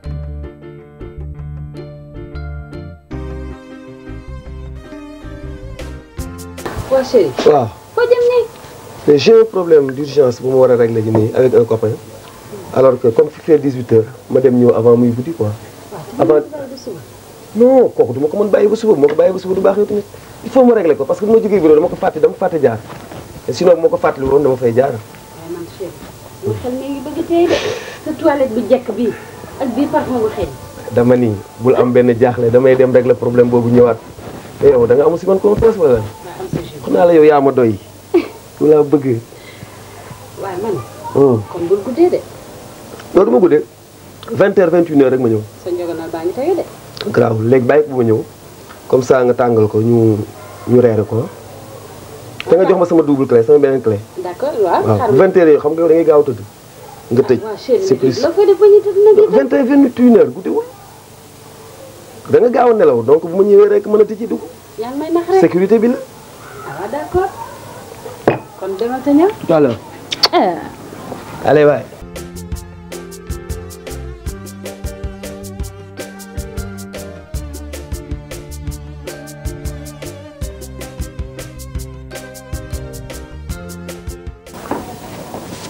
waa chéri waaw foo jëm nii mais j'ai un problème d'urgence bu ma war a régler ji nii avec un copain alors que comme fi fait 18 heures ma dem ñëw avant muy guddi quoi avant non kooku du ma ko mën bàyyi ba suba bu ma ko bàyyi ba suba du baax yow tamit il faut ma régler ko parce que bu ma jógee bureau dama ko fàtte dama fàtte jaar te sinon bu ma ko fàttali woon dama fay jaar waaye man chéri mu xel mi ngi bëgg tey de sa toilette bu jekk bii ak bii parfum bu xeeñ dama ni bul am benn jaaxle damay dem régler problème boobu ñëwaat te yow da nga amul si man confiance wala xam naa la yow yaa ma doy lu laa bëgg waaye man hum. kon bul guddee de loolu du ma guddee 20 heures 21 heures rek ma ñëw sa njogonal baa ngi tege de graaw léegi bàyyi ko bu ma ñëw comme ça nga tàngal ko ñu ñu reere ko te nga jox ma sama double clé sama beneen clé d'accord waaw waaw xar bu 20 heures yow xam nga yow da ngay gaaw a tëdd nga tëj waaw chéri c'est plus la fay def ba ñu tëdd nag itam 20 heures 21 heures guddiwul da nga gaaw a nelaw donc bu ma ñëwee rek mën a tijji dugg yaa ngi may nax rek sécurité bi la ah waaw d'accord kon demal te ñëw tout à l'heure ah allez waay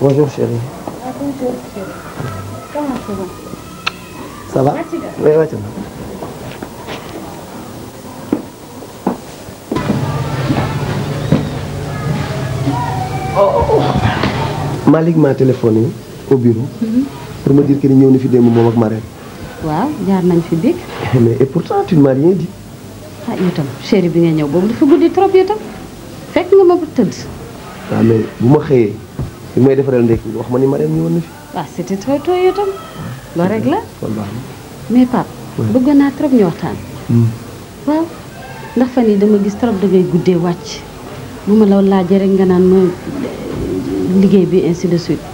Bonjour chérie. bonjour comment ça va Ça va Oui, wàcc na. Malick m'a téléphoné au bureau pour me dire que ni ñëw na fi démb moom ak Marème. waaw jaar nañ fi big Mais et pourtant tu ne m'as rien dit. ah yow tam chéri bi nga ñëw boobu dafa guddi trop yow tam fekk nga ma ba tëdd waaw mais bu ma xëyee bi may defaral ndekki wax ma ni Marème ñëwoon na fi. waaw c'était trop tôt yow tam loolu rek la kon baax mais Pape bëggoon naa trop ñu waxtaan na. waaw ndax fan yi dama gis trop dangay guddee wàcc bu ma la laajee rek nga naan ma liggéey bi ainsi de suite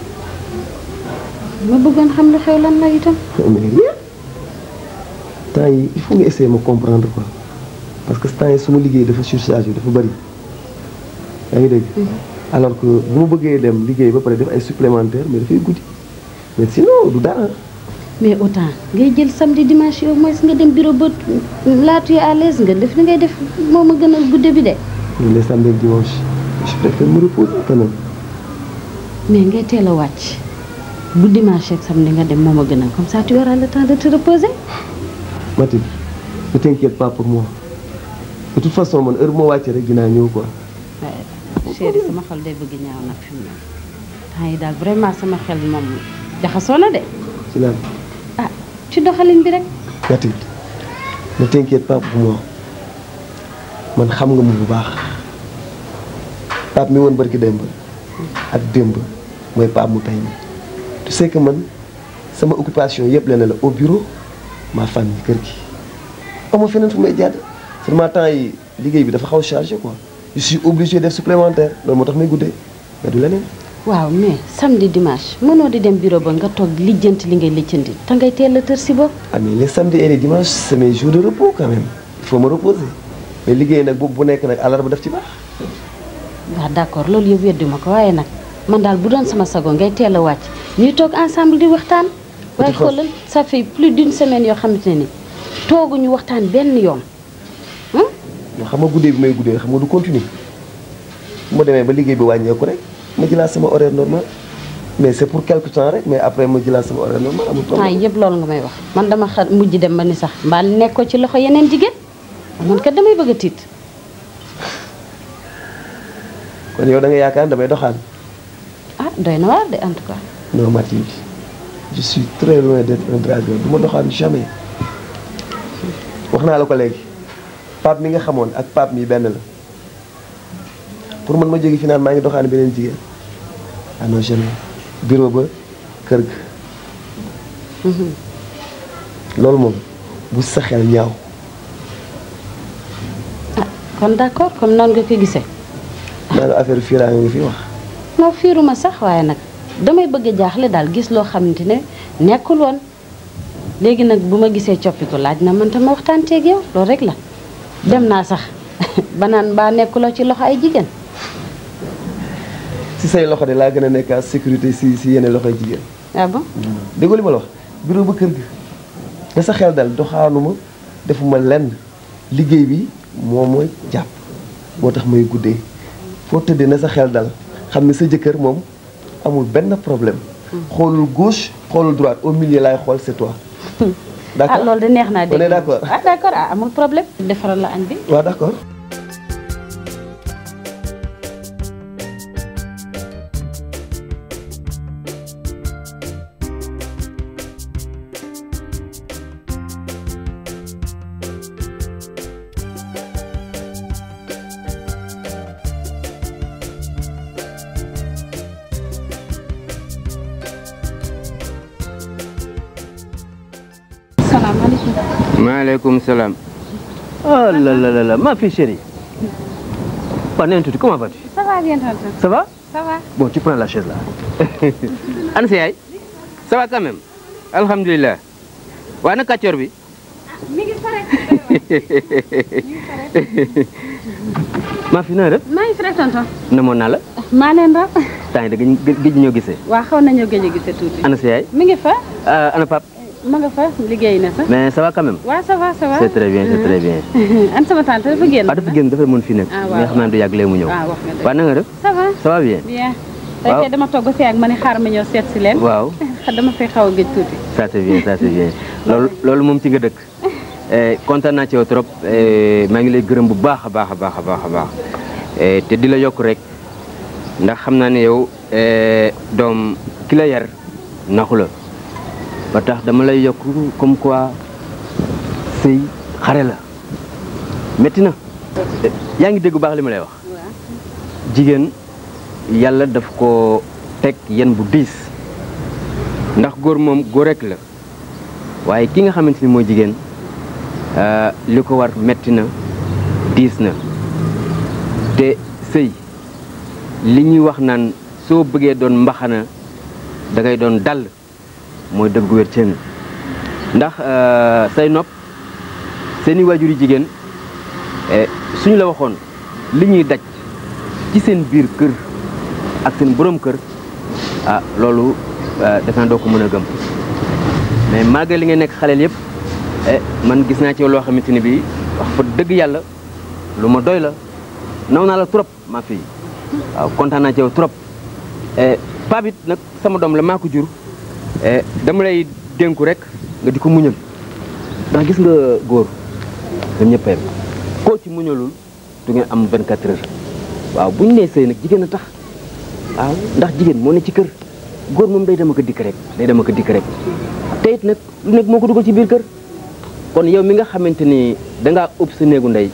ma bëggoon xam lu xew lan la itam mais rien temps yi il faut nga essayer ma comprendre quoi parce que temps yi suma liggéey dafa surchargé dafa bëri yaa ngi dégg alors que bu ma bëggee dem liggéey ba pare def ay supplémentaire mais dafay guddi mais sinon du dara mais autant ngay jël samedi dimanche yow mooy nga dem bureau ba laatu yi à l'aise nga def li ngay def moo ma gën a gudde bi de mais les samedi ak dimanche je préfère me reposer quand même mais ngay teel a wàcc bu dimanche ak samedi nga dem moo ma gën a comme ça tu auras le temps de te reposer Mathilde ne t'inquiète pas pour moi de toute façon man heure moo wàccee rek dinaa ñëw quoi waaye chéri sama xol day bëgg ñaaw nag fi mu ne temps yi daal vraiment sama xel moom jaxasoo na de ci lan ah ci doxalin bi rek Mathilde ne t'inquiète pas pour moi man xam nga mu bu baax Pape mi woon barki démb ak démb mooy Pape mu tey mi tu sais que man sama occupation yëpp leneen la au bureau ma famille kër gi amoo feneen fu may jàdd seulement temps yi liggéey bi dafa xaw chargé quoi je suis obligé def supplémentaire loolu moo tax may guddee mais du leneen waaw mais samedi dimanche mënoo di dem bureau ba nga toog lijjanti li ngay lijjanti te ngay teel a tër si bopp ah mais les samedis et les dimanches c'est mes jours de repos quand même il faut me reposer mais liggéey nag boobu bu nekk nag àllarba daf ci baax waaw d'accord loolu yëpp weddi ma ko waaye nag man daal bu doon sama sago ngay teel a wàcc ñuy toog ensemble di waxtaan waaye xoolal ça fait plus d'une semaine yoo xamante ne ni tooguñu waxtaan benn yoon yoo xam nga guddee bi may guddee xam nga du continuer bu ma demee ba liggéey bi wàññeeku rek ma jëlaat sama horaire normal mais c'est pour quelque temps rek mais après ma jëlaat sama horaire normal amul temps problème yëpp loolu nga may wax man dama xa mujj dem ba ni sax mbaa nekkoo ci loxo yeneen jigéen man kat damay bëgg a tiit kon yow da nga yaakaar damay doxaan ah doy na waar de en tout cas non Mathilde je suis très loin d'être un dragueur du ma doxaan jamais wax naa la ko léegi Pape mi nga xamoon ak Pape mi benn la pour man ma jóge fi naan maa ngi doxaan beneen jigéen ah non jamais bureau ba kër ga loolu moom bu sa xel ñaaw kon d'accord comme noonu nga ko gisee naa la affaire fiiraa nga fi wax non fiiruma sax waaye nag damay bëgg a jaaxle daal gis loo xamante ne nekkul woon léegi nag bu ma gisee coppiku laaj na man tam ma waxtaan ceeg yow loolu rek la dem naa sax ba naan mbaa nekkuloo ci loxo ay jigéen si say loxo de laa gën a nekk en sécurité si si yeneen loxoy jigéen ah bon déggoo li ma la wax bureau ba kër ga nga sa xel dal doxaanuma defuma lenn liggéey bi moo mooy jàpp moo tax may guddee foo tëddee na sa xel dal xam ne sa jëkkër moom amul benn problème xoolul gauche xoolul droite au milieu laay xool c'est toi d'accord ah loolu de neex naa on est dégg d'accord ah d'accord ah amul problème defaral la añ bi waaw d'accord salaamaaleykum. maaleykum salaam. oh là là là là ma fille chérie. Panne tuuti comment vas-tu ça va bien tonton. ça va ça va. bon tu prends la chaise là. ana sa yaay. ça va quand même. alhamdulilah. waa na kàccoor bi. mi ngi fa rek. maa fi naa def. maa ngi fi rek tonton. namoon naa la. maa leen raw. temps yi da gëj gëj ñoo gisee. waa xaw nañoo gëj a gisee tuuti. ana sa yaay. mi ngi fa. ah, ana pap ma nga fa liggéey na sax. mais ça va quand même. waaw ça va ça va. c'est très bien c'est très bien. an sama tante dafa génn. ah dafa génn dafa mën fi nekk. Ah, waaw, mais xam naa du yàgg lee mu ñëw. ah wax nga dëgg. waa na nga def. ça va. ça va bien. bien. tey kay dama togg fi ak ma ne xaar ma ñëw seet si leen. waaw dama fay xaw a gëj tuuti. ça c'est bien ça c'est bien loolu loolu moom ci nga dëkk Eh, kontaan naa ci yow trop eh, maa ngi lay gërëm bu baax a baax a baax a baax a baax Eh, te di la yokk rek ndax xam naa ne yow eh, doom ki la yar naxu la ba tax dama lay yokk comme quoi sëy xare la métti na Eh, yaa ngi dégg bu baax li ma lay wax jigéen yàlla daf ko teg yen bu diis ndax góor moom góor rek la waaye ki nga xamante ni mooy jigéen ah, li ko war metti na diis na te sëy li ñuy wax naan soo bëggee doon mbaxana da ngay doon dal mooy dëgg gu wér cëng ndax ah, say nopp seeni waajur yi jigéen eh, suñu la waxoon li ñuy daj ci seen biir kër ak seen borom kër ah loolu defe naa doo ko mën a gëm mais malgré li nga nekk xaleel yëpp eh man gis naa ci yow loo xamante ni bii wax fa dëgg yàlla lu ma doy la naw naa la trop ma fii waaw kontaan naa ci yow trop eh Pape it nag sama doom la maa ko jur eh dama lay dénku rek nga di ko muñal ndax gis nga góor ñoom ñëpp a yem koo ci muñalul du ngeen am 24 heures waaw bu ñu nee sëy nag jigéen a tax waaw ndax jigéen moo ne ci kër góor moom day dama ko dikk rek day dama ko dikk rek te it nag lu nekk moo ko dugal ci biir kër kon yow mi nga xamante ni dangaa ëpp sa néegu ndey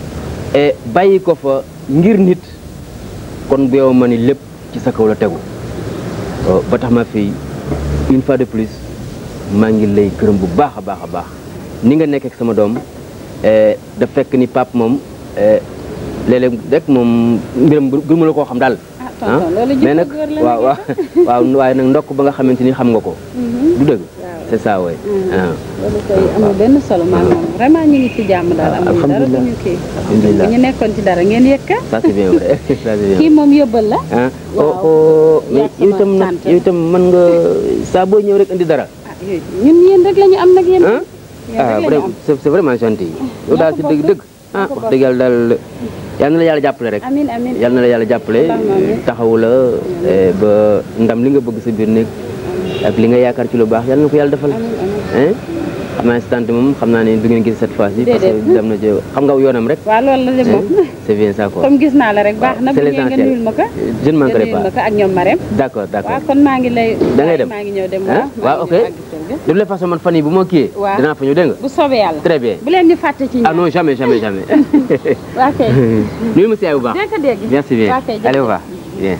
e bàyyi ko fa ngir nit kon bu yow ma ni lépp ci sa kaw la tegu Oh, ba tax ma fi une fois de plus maa ngi lay gërëm bu baax a baax a baax ni nga nekk ak sama doom eh, da fekk ni pap moom eh, léeg-léeg rek moom mbiram gëmu la koo xam daal ah tonton loolu mais nag jikko góor la waaw waaw waaw waaye nag ndokk ba nga xamante ni xam nga ko du dëgg c'est ça way ah loolu koy amul benn solo maa moom vraiment ñu ngi ci jàmm daal amul dara alhamdulilah. duñu kii alhamdulilah bu ñu nekkoon ci dara ngeen yëkka ça c'est bien vrai ça c'est bien kii moom yóbbal la ah waaw. oh oh mais Yaa yow sama itam nag tante. yow itam mën nga saa boo ñëw rek indi dara ah yooyu ñun yéen rek la ñu am nag yéen ah yéen ah rek la ñu vraiment am c'est c'est vraiment gentil yow daal ci dëgg dëgg ah wax dëgg yàlla daal yal na la yàlla jàppale rek amin amin yal na la yàlla jàppale Allahumma amiin. taxawu la eh, ba ndam li nga bëgg sa biir néeg ak li nga yaakaar ci lu baax yal na ko yàlla defal hein xam naa si tante moom xam naa ne du ngeen gis cette fois ci parce que Déedéet. dem na ci xam nga yoonam rek waaw loolu la de moom hein? c'est bien ça quoi comme gis naa la rek baax na bu c'est ñëwee nga l'essentiel. nuyul ma ko je ne nga manquerai nuyul ma pas ko ak ñoom Marème d'accord d'accord waaw kon maa ngi lay Da ngay dem? maa ngi ñëw dem ah waaw waaw ok maa ngi ñëw àgg kër ga. de toute façon man fan yi bu ma kiiyee Waaw. dinaa fa ñëw dégg nga bu soobee yàlla très bien bu leen ñu fàtte ci ah ñaan non jamais jamais jamais waa kay nuyu ma si yaay bu baax dégg nga dégg merci bien waa kay jërëjëf. allez au revoir bien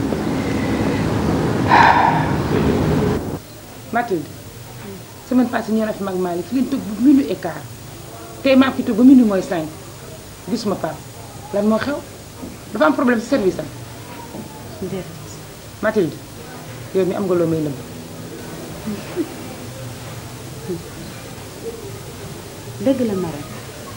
Mathilde semaine passée ñoo na fi mag Malick fi leen toog bu minuit et quart tey maa fi toog ba minuit mooy cinq gisuma Pape lan moo xew dafa am problème ci service am Mathilde yow mi am nga loo may nëbb dëgg la Marème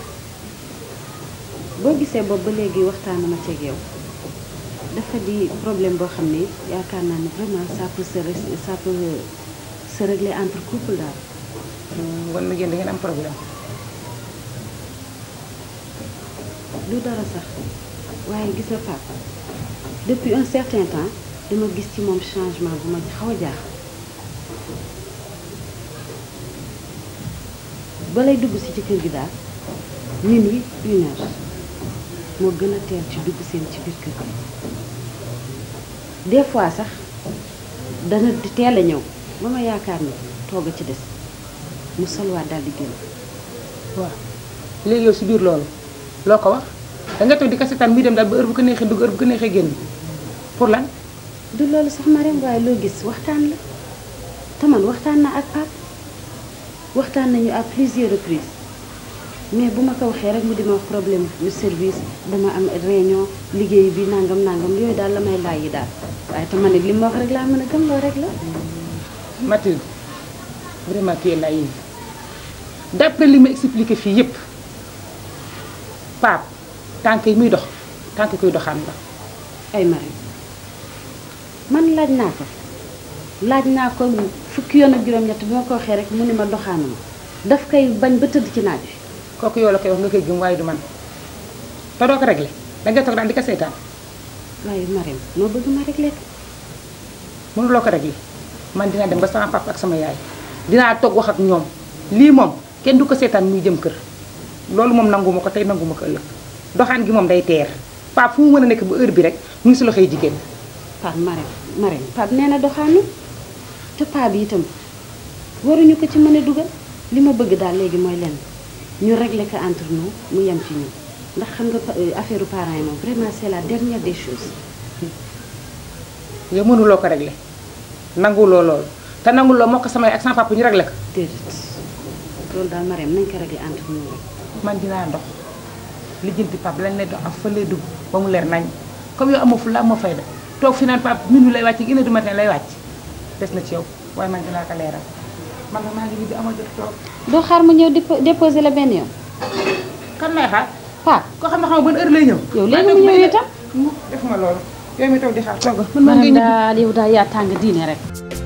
boo gisee boobu ba léegi waxtaanama ci ak yow dafa di problème boo xam ne yaakaar naa ne vraiment ça peut se res- ça peut se régler entre couple daal wan ma yéen da ngeen am problème du dara sax waaye gis nga papa depuis un certain temps dama gis ci moom changement bu ma xaw a jaax ba lay dugg si ci kër gi daal minuit une heure moo gën a teel ci dugg seen ci biir kër gi des fois sax dana di teel a ñëw ba ma yaakaar ni toog a ci des mu solwaat daal di génn waaw léegi yow si biir loolu loo ko wax da nga toog di ko seetaan muy dem daal ba heure bu ko neexee dugg heure bu ko neexee génn pour lan du loolu sax Marème waaye loo gis waxtaan la te man waxtaan na ak Pape waxtaan nañu à plusieurs reprises mais bu ma ko waxee rek mu di ma wax problème lu service dama am réunion liggéey bi nangam nangam yooyu daal la may laaj yi daal waaye te man it li ma wax rek laa mën a gëm loolu rek la. Mathilde vraiment tu es naïve d'après li ma expliqué fii yépp Pape tànk yi muy dox tànk koy doxaan la ay Marème man laaj naa ko laaj naa ko fukki yoon ak juróom-ñett bi ma ko waxee rek mu ni ma doxaanuma daf koy bañ ba tëdd ci naaj wi. kooku yow la koy wax nga koy gëm waaye du man te doo ko réglé da nga toog daal di ko seetaan waaye Marème noo bëgg ma réglé ko mënuloo ko régler man dinaa dem ba sama papa ak sama yaay dinaa toog wax ak ñoom lii moom kenn du ko seetaan muy jëm kër loolu moom nanguma ko tey nanguma ko ëllëg doxaan gi moom day teer Pape fu mu mën a nekk ba heure bi rek mu ngi si loxoy jigéen Pape Marème Marème Pape nee na doxaanu te Pape bi itam waruñu ko ci mën a dugal li ma bëgg daal léegi mooy lenn ñu régler ko entre nous mu yem ci ñun ndax xam nga pa- affaire parents yi moom vraiment c'est la dernière des choses. yow mënuloo ko régler nanguloo loolu te nanguloo moo ko sama yaay ak sama papa ñu régler ko déedéet loolu daal Marème nañ ko régler entre nous rek. man dinaa dox lijjanti Pape lañ lay dox ak fa lay dugg ba mu leer nañ comme yow amoo fu la amoo fayda toog fi naan Pape minuit lay wàcc une heure du matin lay wàcc des na ci yow waaye man dinaa ko leeral man nga maa ngi ñibbi amoo jot toog doo xaar mu ñëw dépo- déposer la benn yoon. kan lay xaar Pape koo xam ne xam nga ban heure lay ñëw yow léegi mu ñëw itam. mu defuma loolu yow mi toog di xaar toogal man maa ngi Marème ñibbi daal yow daal yaa tàng diine rek.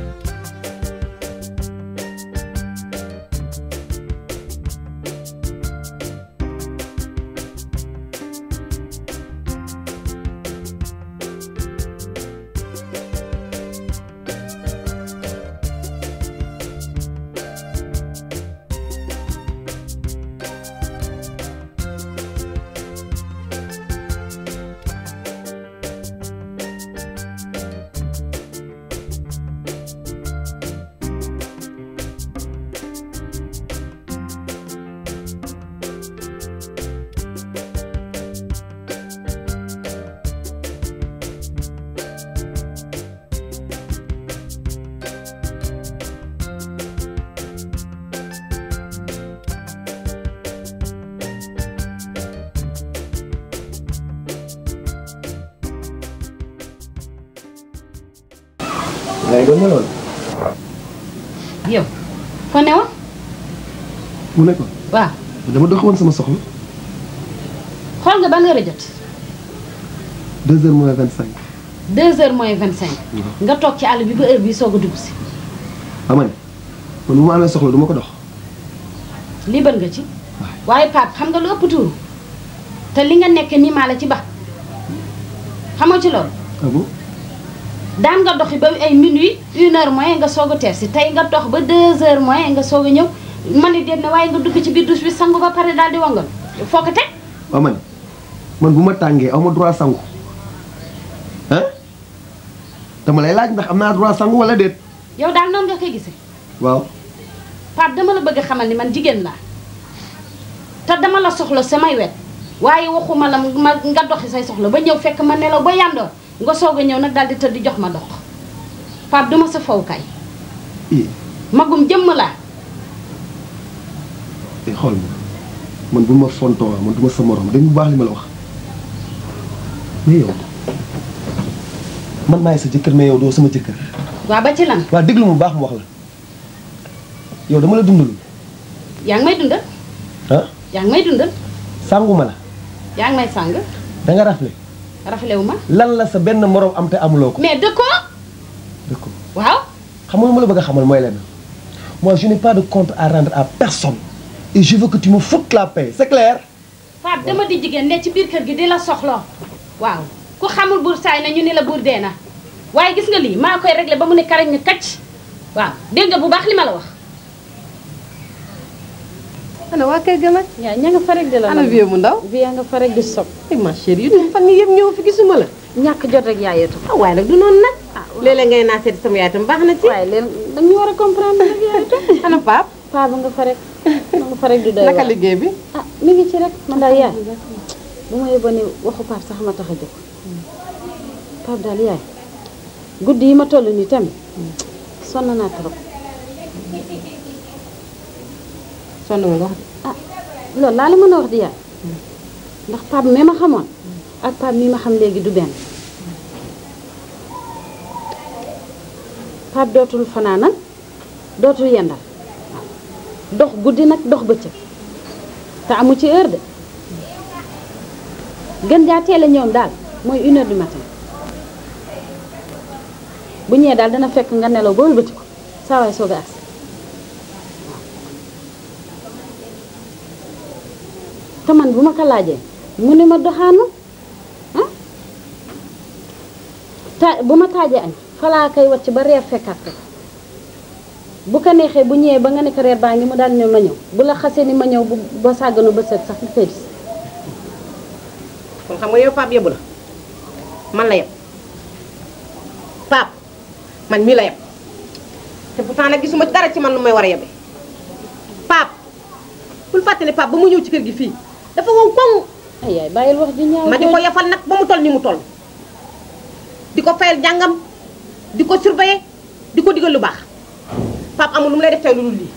ngay gëm ma loolu. yow fa ne woon mu ne ko waaw dama dox woon sama soxla xool nga ban heure a jot. deux heures moins vingt cinq. deux heures moins vingt cinq. nga toog ci àll bi ba heure bi soog a dugg si. ama ne man bu ma amee soxla du ma ko dox. lii bën nga ci. waaye Pape xam nga lu ëpp tuuru te li nga nekk nii maa la ci ba xamoo ci loolu. ah bon daan nga doxi ba ay minuit une heure moins nga soog a teer si tey nga dox ba deux heures moins nga soog a ñëw ma ne déet na waaye nga dugg ci biir douche bi sangu ba pare daal di wangal foo ko teg. waaw man man bu ma tàngee aw ma droit sangu ah dama lay laaj ndax am naa droit sangu wala déet yow daal noonu nga koy gisee waaw Pape dama la bëgg a xamal ni man jigéen laa te dama la soxla samay wet waaye waxuma la ma nga doxi say soxla ba ñëw fekk ma nelaw ba yandoor nga soog a ñëw nag daal di tëdd jox ma dox Pape duma sa fawkaay i magum jëmm laa te xool ma man bu ma fontoo man du ma sa morom dañ bu baax li ma la wax mais yow man maay sa jëkkër mais yow doo sama jëkkër waa ba ci lan waa déglu mu baax mu wax la yow dama la dundalul yaa ngi may dundal ah yaa ngi may dundal sangu ma la yaa ngi may sàng da nga rafle raflewu ma lan la sa benn morom am te amuloo ko mais dëkkoo d'accord waaw xam nga lu ma la bëgg a xamal mooy lenn moi je n'ai pas de compte à rendre à personne et je veux que tu me foutes la paix c'est clair Pape dama di jigéen ne ci biir kër gi di la soxloo waaw ku xamul buur saay na ñu ni la buur dee na waaye gis nga lii maa koy réglé ba mu ne karañ ni kacc waaw dégg nga bu baax li ma la wax ana waa kër ga nag yaa ña nga fa rek di la ana vieux mu ndaw vie nga fa rek di sob ay ma chérie yu fan yii yëpp ñëw fi gisuma la ñàkk jot rek yaa yeetu ah waaye nag du noonu nag léeg-léeg ngay naa seeti sama yaay tam baax na ci waaye leen dañu war a comprendre nag yaay tam ana Pape paa ba nga fa rek ma nga fa rek di doy naka waar. liggéey bi ah mi ngi ci rek man daal yaay bu ma yóbboo ne waxu Pape sax ma tax a jóg Pape daal yaay guddi yi ma toll nii tamit sonn naa trop sonn nga nga wax ah loolu laa la mën a wax di yaay ndax Pape mi ma xamoon ak Pape mi ma xam léegi du benn Pape dootul fanaanal dootul yendal dox guddi nag dox bëccëg te amu ci heure de gën jaa teel a ñëwam daal mooy une heure du matin bu ñëwee daal dana fekk nga nelaw ba wëlbati ko saa waay soog a agsi te man bu ma ko laajee mu ne ma doxaanu ah ta bu ma taajee añ falaa koy wàcc ba reer fekkaat ko bu ko neexee bu ñëwee ba nga ne ko reer baa ngi mu daal ñëw ma ñëw bu la xasee ni ma ñëw bu ba sàgganu ba set sax li koy gis kon xam nga yow Pape yebbu la man la yeb Pape man mii la yeb te pourtant nag gisuma dara ci man lu may war a yebe Pape bul fàtte ne Pape ba mu ñëw ci kër gi fii dafa wow koŋ ay yaay bàyyil wax ji ñaaw ma di ko yafal nag ba mu toll ni mu toll di ko fayal jàngam di ko surveiller di ko digal lu baax Pape amul lu mu lay def tey lu dul lii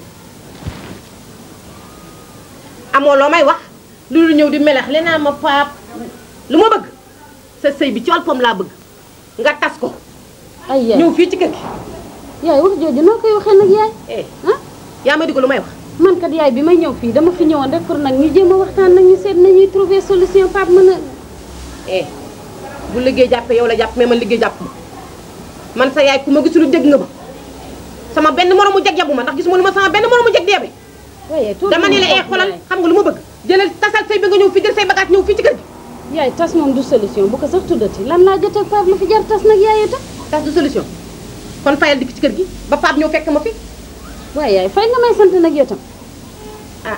amoo loo may wax lu dul ñëw di melex li naa ma Pape lu ma bëgg sa sëy bi ci wàllu pom laa bëgg nga tas ko ay yaay ñëw fii ci kër gi yaay wax jooju noo koy waxee nag yaay eh ah yaa may digal lu may wax man kat yaay bi may ñëw fii dama fi ñëwoon rek pour nag ñu jéem a waxtaan nag ñu seet nañuy trouver solution Pape mën a eh bu liggéey jàppee yow la jàpp mais man liggéey jàpp ma man sa yaay ku ma gisul dégg nga ma sama benn moromu jeg yabu ma ndax gisuma lu ma sama benn moromu jeg deebe waaye dama ne la eh xoolal xam nga lu ma bëgg jëlal tasal say bi nga ñëw fii jël say bagage ñëw fii ci kër gi yaay tas moom du solution bu ko sax tuddati lan laa jot ak Pape la fi jar tas nag yaay itam tas du solution kon fayal dikk ci kër gi ba Pape ñëw fekk ma fi waaye yaay fay nga may sant nag yow tam ah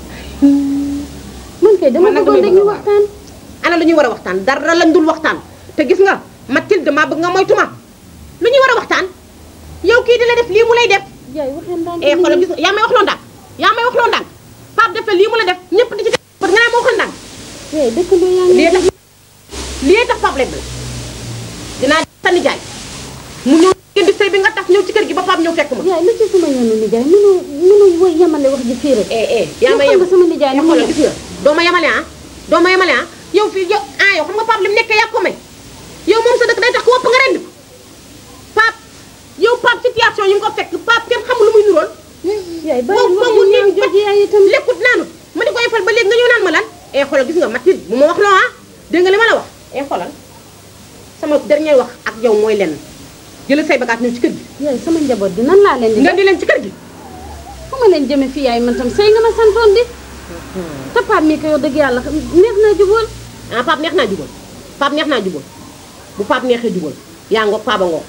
man kay dama Man nag bëggoon damay rek ñu bëgg a waxtaan ana lu ñuy war a waxtaan dara lañ dul waxtaan te gis nga Mathilde maa bëgg nga moytu ma lu ñuy war a waxtaan yow kii di la def lii mu lay def yaay waxee ndànk eh xoolal gis nga yaa may wax loo ndànk yaa may wax loo ndànk Pape def lii mu la def ñëpp di ci def ba nga naa ma waxal ndànk yaay dëkkandoo yaa ngi lii tax lii tax Pape lay bëgg dinaa sa nijaay mu ñëw ngeen di sëy bi nga tas ñëw ci kër gi ba Pape ñëw fekk ma yaay lu ci sama yoonu nijaay mënu mënu woy yemale wax ji fii rek eh eh yaa may xam yem nga sama nijaay ni mu xoolal mel. gis nga doo ma yemale ah doo ma yemale ah yow fii yow ah yow xam nga Pape li mu nekkee yaa ko may yow moom sa dëkk day tax ku wopp nga rend ko Pape yow Pape situation yi nga ko fekk Pape kenn xamul lu muy nurool yaay bàyyi boobu wax boobu ji ñaaw nii jooju yaay itam lekkut naanu ma di ko yefal ba léegi nga ñëw naan ma lan eh xoolal gis nga Mathilde bu ma wax loo ah dégg nga li ma la wax eh xoolal sama dernier wax ak yow mooy lenn jëlal say bagage ñëw ci kër gi yaay sama njaboot gi nan laa leen di nga di leen ci kër gi fu ma leen jëme fii yaay man tam sëy nga ma santoon di te Pape mi ko yow dëgg yàlla neex naa jubóol ah Pape neex naa jubal Pape neex naa jubal bu Pape neexee jubal yaa ngoog Pape a ngoog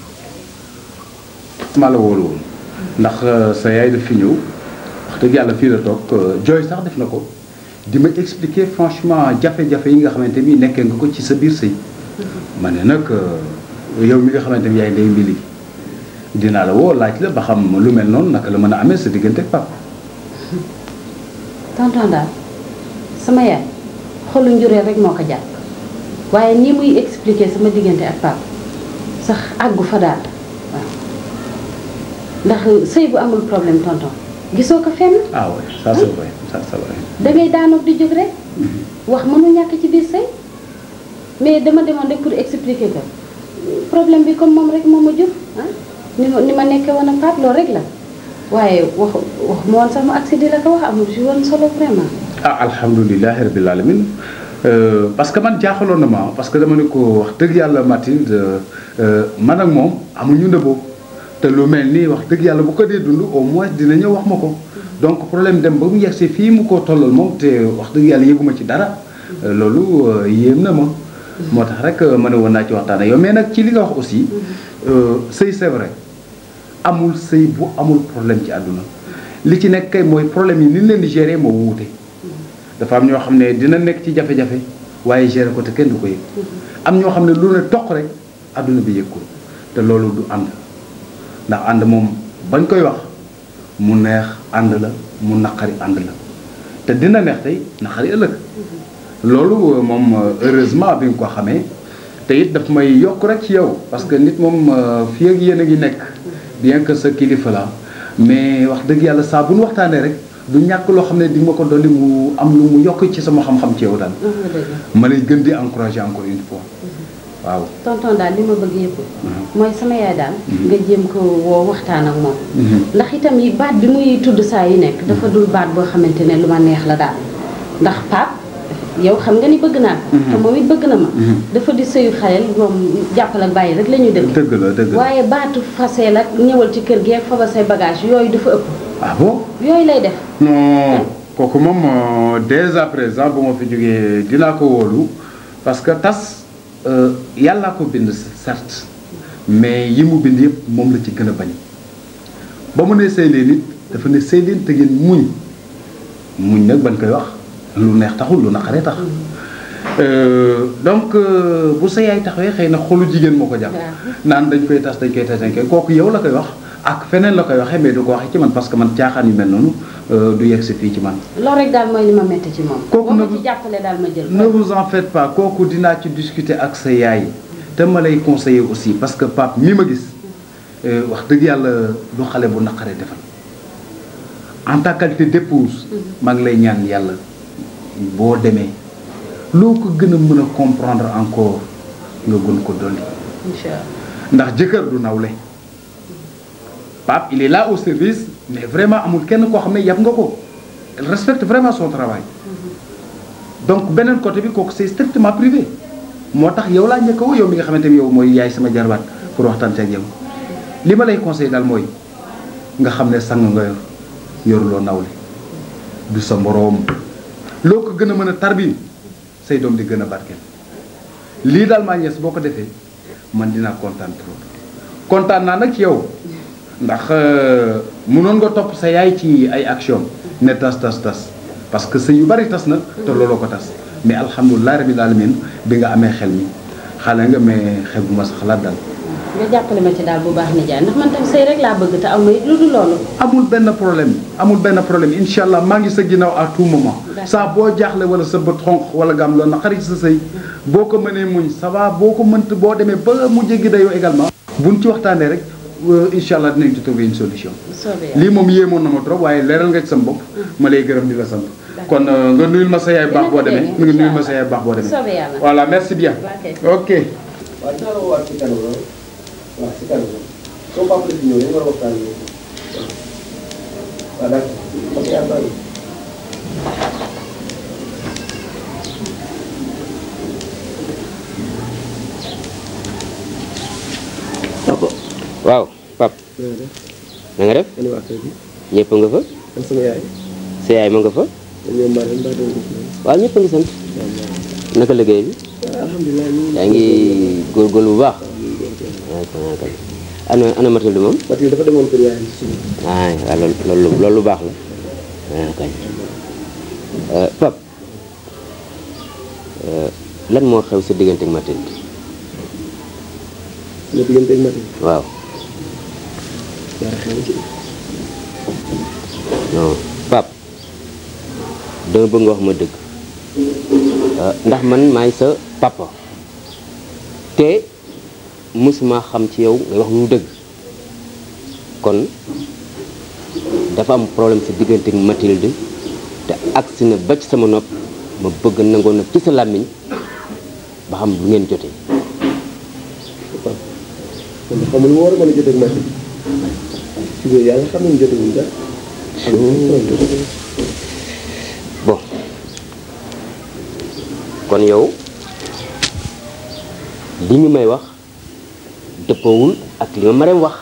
maa la wóolu woon ndax sa yaay daf fi ñëw wax dëgg yàlla fii la toog jooy sax def na ko di ma expliquer franchement jafe-jafe yi nga xamante ni nekkee nga ko ci sa biir sëy ma ne nag yow mi nga xamante ni yaay ndey mbili dinaa la woo laaj la ba xam lu mel noonu naka la mën a amee sa diggante ak papa tonton daal sama yaay xolu njureel rek moo ko jàpp waaye nii muy expliquer sama diggante ak Pape sax àggu fa daal waaw ndax sëy bu amul problème tonton gisoo ko fenn ah oui ça c'est vrai ça c'est vrai dangay daanoog di jóg rek wax mënu ñàkk ci biir sëy mais dama demoon rek pour expliquer ko problème bi comme moom rek moo ma jur ah ni ma ni ma nekkee woon ak Pape loolu rek la waaye wax wax ma woon sax mu accident la ko wax amul si woon solo vraiment ah alhamdulilahi rabil alamin Euh, parce que man jaaxaloon na ma parce que dama ne ko wax dëgg yàlla Mathilde euh, man ak moom amuñu ndëboo te lu mel nii wax dëgg yàlla bu ko dee dund au moins dina ñëw wax ma ko donc problème dem ba mu yegsi fii mu ko tollal moom te wax dëgg yàlla yëguma ci dara euh, loolu yéem na ma moo tax rek ma ne woon naa ci waxtaan ak yow mais nag ci li nga wax aussi sëy c'est vrai amul sëy bu amul problème ci àdduna li ci nekk kay mooy problème yi ni leen di gérer moo wuute dafa am ñoo xam ne dina nekk ci jafe-jafe waaye gérer ko te kenn du ko yëg am ñoo xam ne lu ne toq rek àdduna bi yëg ko te loolu du ànd ndax ànd moom bañ koy wax mu neex ànd la mu naqari ànd la te dina neex tey naqari ëllëg loolu moom heureusement bi nga ko xamee te it daf may yokk rek ci yow parce que nit moom fii ak yéen a ngi nekk bien que sa kilifa la mais wax dëgg yàlla saa bu nu waxtaanee rek du ñàkk loo xam ne di ma ko dolli mu am lu mu yokk ci sama xam-xam ci yow daal. ma lay gën di encourager encore une fois. waaw. tonton daal li ma bëgg yëpp. mooy sama yaay daal. nga jéem ko woo waxtaan ak moom. ndax itam yi baat bi muy tudd saa yu nekk. dafa dul baat boo xamante ne lu ma neex la daal. ndax Pape yow xam nga ni bëgg naa ko. te moom it bëgg na ma. dafa di sëyu xaleel moom jàppal ak bàyyi rek la ñuy dëgg. dëgg la dëgg la waaye baatu faseel ak ñëwal ci kër gi ak faba say bagage yooyu dafa ëpp. ah bon. yooyu lay def. non kooku moom dès à présent bu ma fi jógee dinaa ko wóolu parce que tas yàllaa ko bind certes mais yi mu bind yëpp moom la ci gën a bañ ba mu ne sëy leen it dafa ne sëy leen te ngeen muñ muñ nag bañ koy wax lu neex taxul lu naqaree tax Euh, donc euh, bu sa yaay taxawee xëy na xolu jigéen moo ko jàpp naan dañ koy tas dañ koy tas dañ koy kooku yow la koy wax ak feneen la koy waxee mais du ko waxee ci man parce que man caaxaan yu mel noonu euh, du yegg si fii ci man loolu rek daal mooy li ma métti ci moom. Kooku boo ma nag- ci jàppale daal ma jël. ne vous en faites pas kooku dinaa ci discuter ak sa yaay te ma lay conseiller aussi parce que Pape mi ma gis euh, wax dëgg yàlla du xale bu naqaree defal en ta qualité d'épouse maa ngi lay ñaan yàlla boo demee loo ko gën a mën a comprendre encore nga gën ko dolli incha allah ndax jëkkër du nawle Pape il est là au service mais vraiment amul kenn koo xam ne yab nga ko elle respecte vraiment son travail donc beneen côté bi kooku c'est strictement privé moo tax yow laa njëkk a woo yow mi nga xamante ni yow mooy yaay sama jarbaat pour waxtaan ci ak yow li ma lay conseil daal mooy nga xam ne sang nga yor yoruloo nawle du sa moroom loo ko gën a mën a tarbi say doom di gën a barkeel lii daal maa ñees boo ko defee man dinaa kontaan trop kontaan naa nag ci yow ndax euh, mënoon nga topp sa yaay ci ay action ne tas tas tas parce que sëy yu bari tas na te looloo ko tas mais alhamdulilah rabbil alamin bi nga amee xel mi xale nga mais xel bu ma sa xalaat daal nga jàppale ma ci daal bu baax nijaay ndax man tam sëy rek laa bëgg te aw ma it lu dul loolu. amul benn problème amul benn problème incha allah maa ngi sa ginnaaw à tout moment saa boo jaaxle wala sa bët xonq wala nga am loolu naqari ci sa sëy boo ko mënee muñ ça va boo ko mënt boo demee ba mu jéggi dayoo également buñ ci waxtaanee rek euh, incha allah dinañ ci trouver une solution soobee yàlla. lii moom yéemoon na ma trop waaye leeral nga ci sama bopp ma lay gërëm di la sant kon euh, nga nuyul ma sa yaay baax boo demee nga nuyul ma sa yaay baax boo demee soobee yàlla. voilà merci bien ok waaw dinaa la woowaat ci kanam ah waaw ci kanam soo papa la fi ñëw dañu war a waxtaan ak yow waaw d'accord parce que yaa bari waaw pap na nga def ani waa kër gi ñëpp nga fa an sama yaay sa yaay ma nga fa ñoom maa leen mbaa doon gis noonu waaw ñëpp a ngi sant naka liggéey bi alhamdulilah ñu yaa ngi góorgóorlu bu baax ah kon kay ana ana Mathilde moom Mathilde dafa demoon kër yaayam si suba ah waaw loolu loolu loolu lu baax la ah kay pap lan moo xew sa diggante ak Mathilde sama diggante ak Mathilde waaw dara xew ci non pap dama bëgg nga wax ma dëgg ah, ndax man maay sa papa te mësuma xam ci yow ngay wax lu dëgg kon dafa am problème sa diggante ak Mathilde te agsi na ba ci sama nopp ma bëgg nangoon nag ci sa làmmiñ ba xam lu ngeen jotee papa man de xamul lu war a mën a jotee ak Mathilde ci biir yàlla xam nañu jotewuñ dara bon kon yow li ñu may wax dëppawul ak li ma Marème wax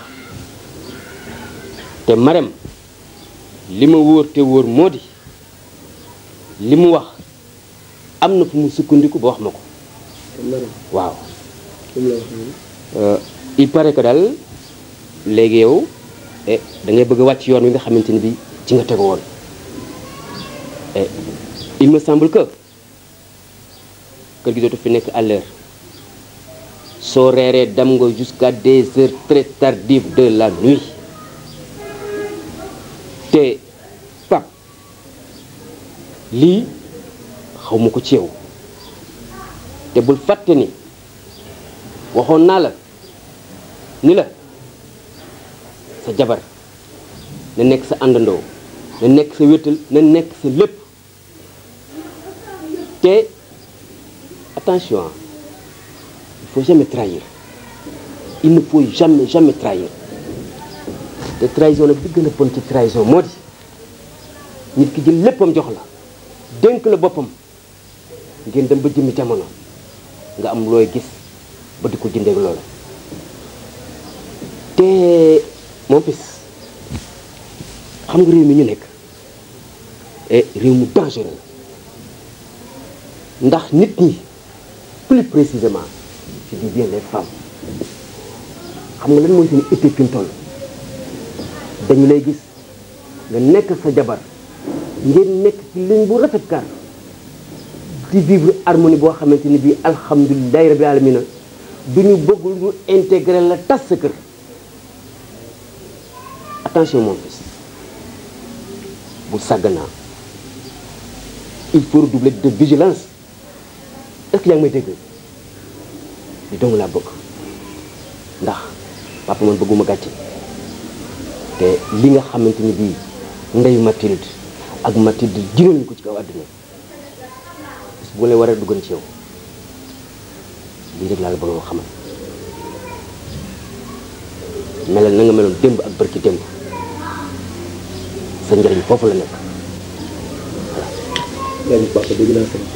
te Marème li ma wóor te wóor moo di li mu wax am na fu mu sukkandiku ba wax ma ko waaw comme la wax noonu Euh, il paraît que daal léegi yow eh, da ngay bëgg a wàcc yoon wi nga xamante ni bi ci nga tegu woon et il me semble que kër gi dootu fi nekk à l'heure soo reeree dem nga jusqu'à des heures très tardives de la nuit te pap lii xaw ma ko ci yow te bul fàtte ni waxoon naa la ni la sa jabar na nekk sa àndandoo na nekk sa wéttal na nekk sa lépp te attention hein, il faut jamais trahir il ne faut jamais jamais trahir te trahison nag bi gën a bon ci trahison moo di nit ki jël léppam jox la dénk la boppam ngeen dem ba jëmmi jamono nga am looy gis ba di ko jëndeeg loola te mon fils xam nga réew mi ñu nekk et réew mu dangereux la ndax nit ñi plus précisément je dis bien les femmes xam nga lan mooy seen itte fi mu toll dañu lay gis nga nekk sa jabar ngeen nekk ci ligne bu rafet kaar di vivre harmonie boo xamante ni bii alhamdulilahi rabbi alamina du ñu bëgg ñu intégrer la tas sa kër attention mon fils bu sàgganaa il faut redoubler de vigilance est-ce que yaa ngi may dégg li dong laa bëgg ndax papa man bëgguma gàcce te li nga xamante ni bii ndeyu Mathilde ak Mathilde jiral ñu ko ci kaw àdduna bis bu lay war a duggan ci yow lii rek laa la bëgg a xamal melal na nga meloon démb ak barki démb sa njëriñ foofu la nekk yaa papa dégg naa sëñ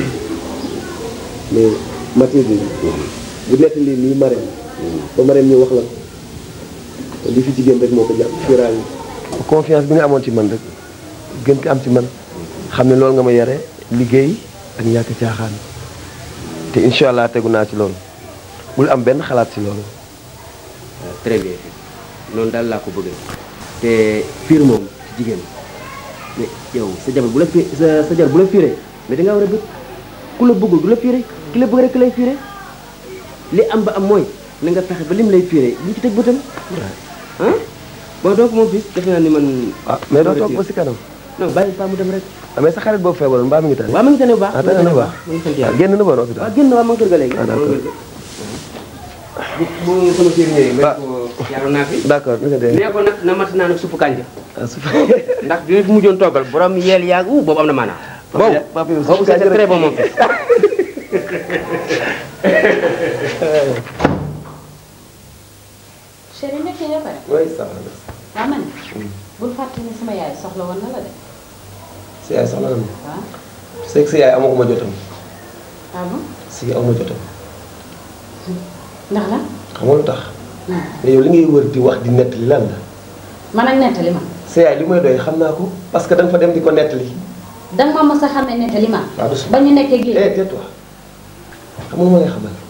mais Mathilde bu nettali nii Marème ba Marème ñu wax la ko te li fi jigéen rek moo ko jàpp fiiraay confiance bi nga amoon ci man rek gën ko am ci man xam ne loolu nga ma yare liggéey ak ñàkk caaxaan te incha allah tegu naa ci loolu bul am benn xalaat ci loolu très bien noonu daal laa ko bëggee te fiir moom ci jigéen mais yow sa jabar bu la fi sa sa jabar bu la fiiree mais da ngaa war a bëgg ku la bëggul du la fiire ki la bëgg rek lay fiire li am ba am mooy na nga fexe ba lim lay fiire ñu ci teg bëtam ah bon donc moom fii defe naa ni man ah mais doo toog ba si kanam non bàyyi pa mu dem rek ah mais sa xarit boobu feebaroon mbaa mi ngi tane waaw ma ngi tane bu baax ah tane na bu baax ma ngi sant ah yàlla génn na ba hôpital waaw génn waa ma ngi kër ga léegi ah d'accord bu bu sama fiir ñëwee ma ko yàlla naa fi d'accord na nga dee nee ko nag na mat naa nag suppu kànja ah su ndax bi ma fi mujjoon toggal borom yeel yaag u boobu am na maanaam boobu papa yow boobu c'est très bon moom fi chéri nekk nga pare oui ça va waa man bul fàtte ni sama yaay soxla woon na la de si yaay soxla na ma waaw c'est que si yaay amaguma jotam ah bon si amuma jotam ndax la xam nga lu tax mais yow li ngay wër di wax di nettali lan la man ak nettali ma sa yaay li may doy xam naa ko parce que da nga fa dem di ko nettali danga ma mës a xamee nettali ma waaw du ba ñu nekkee gi eh tais-toi xam nga lu ma lay xamal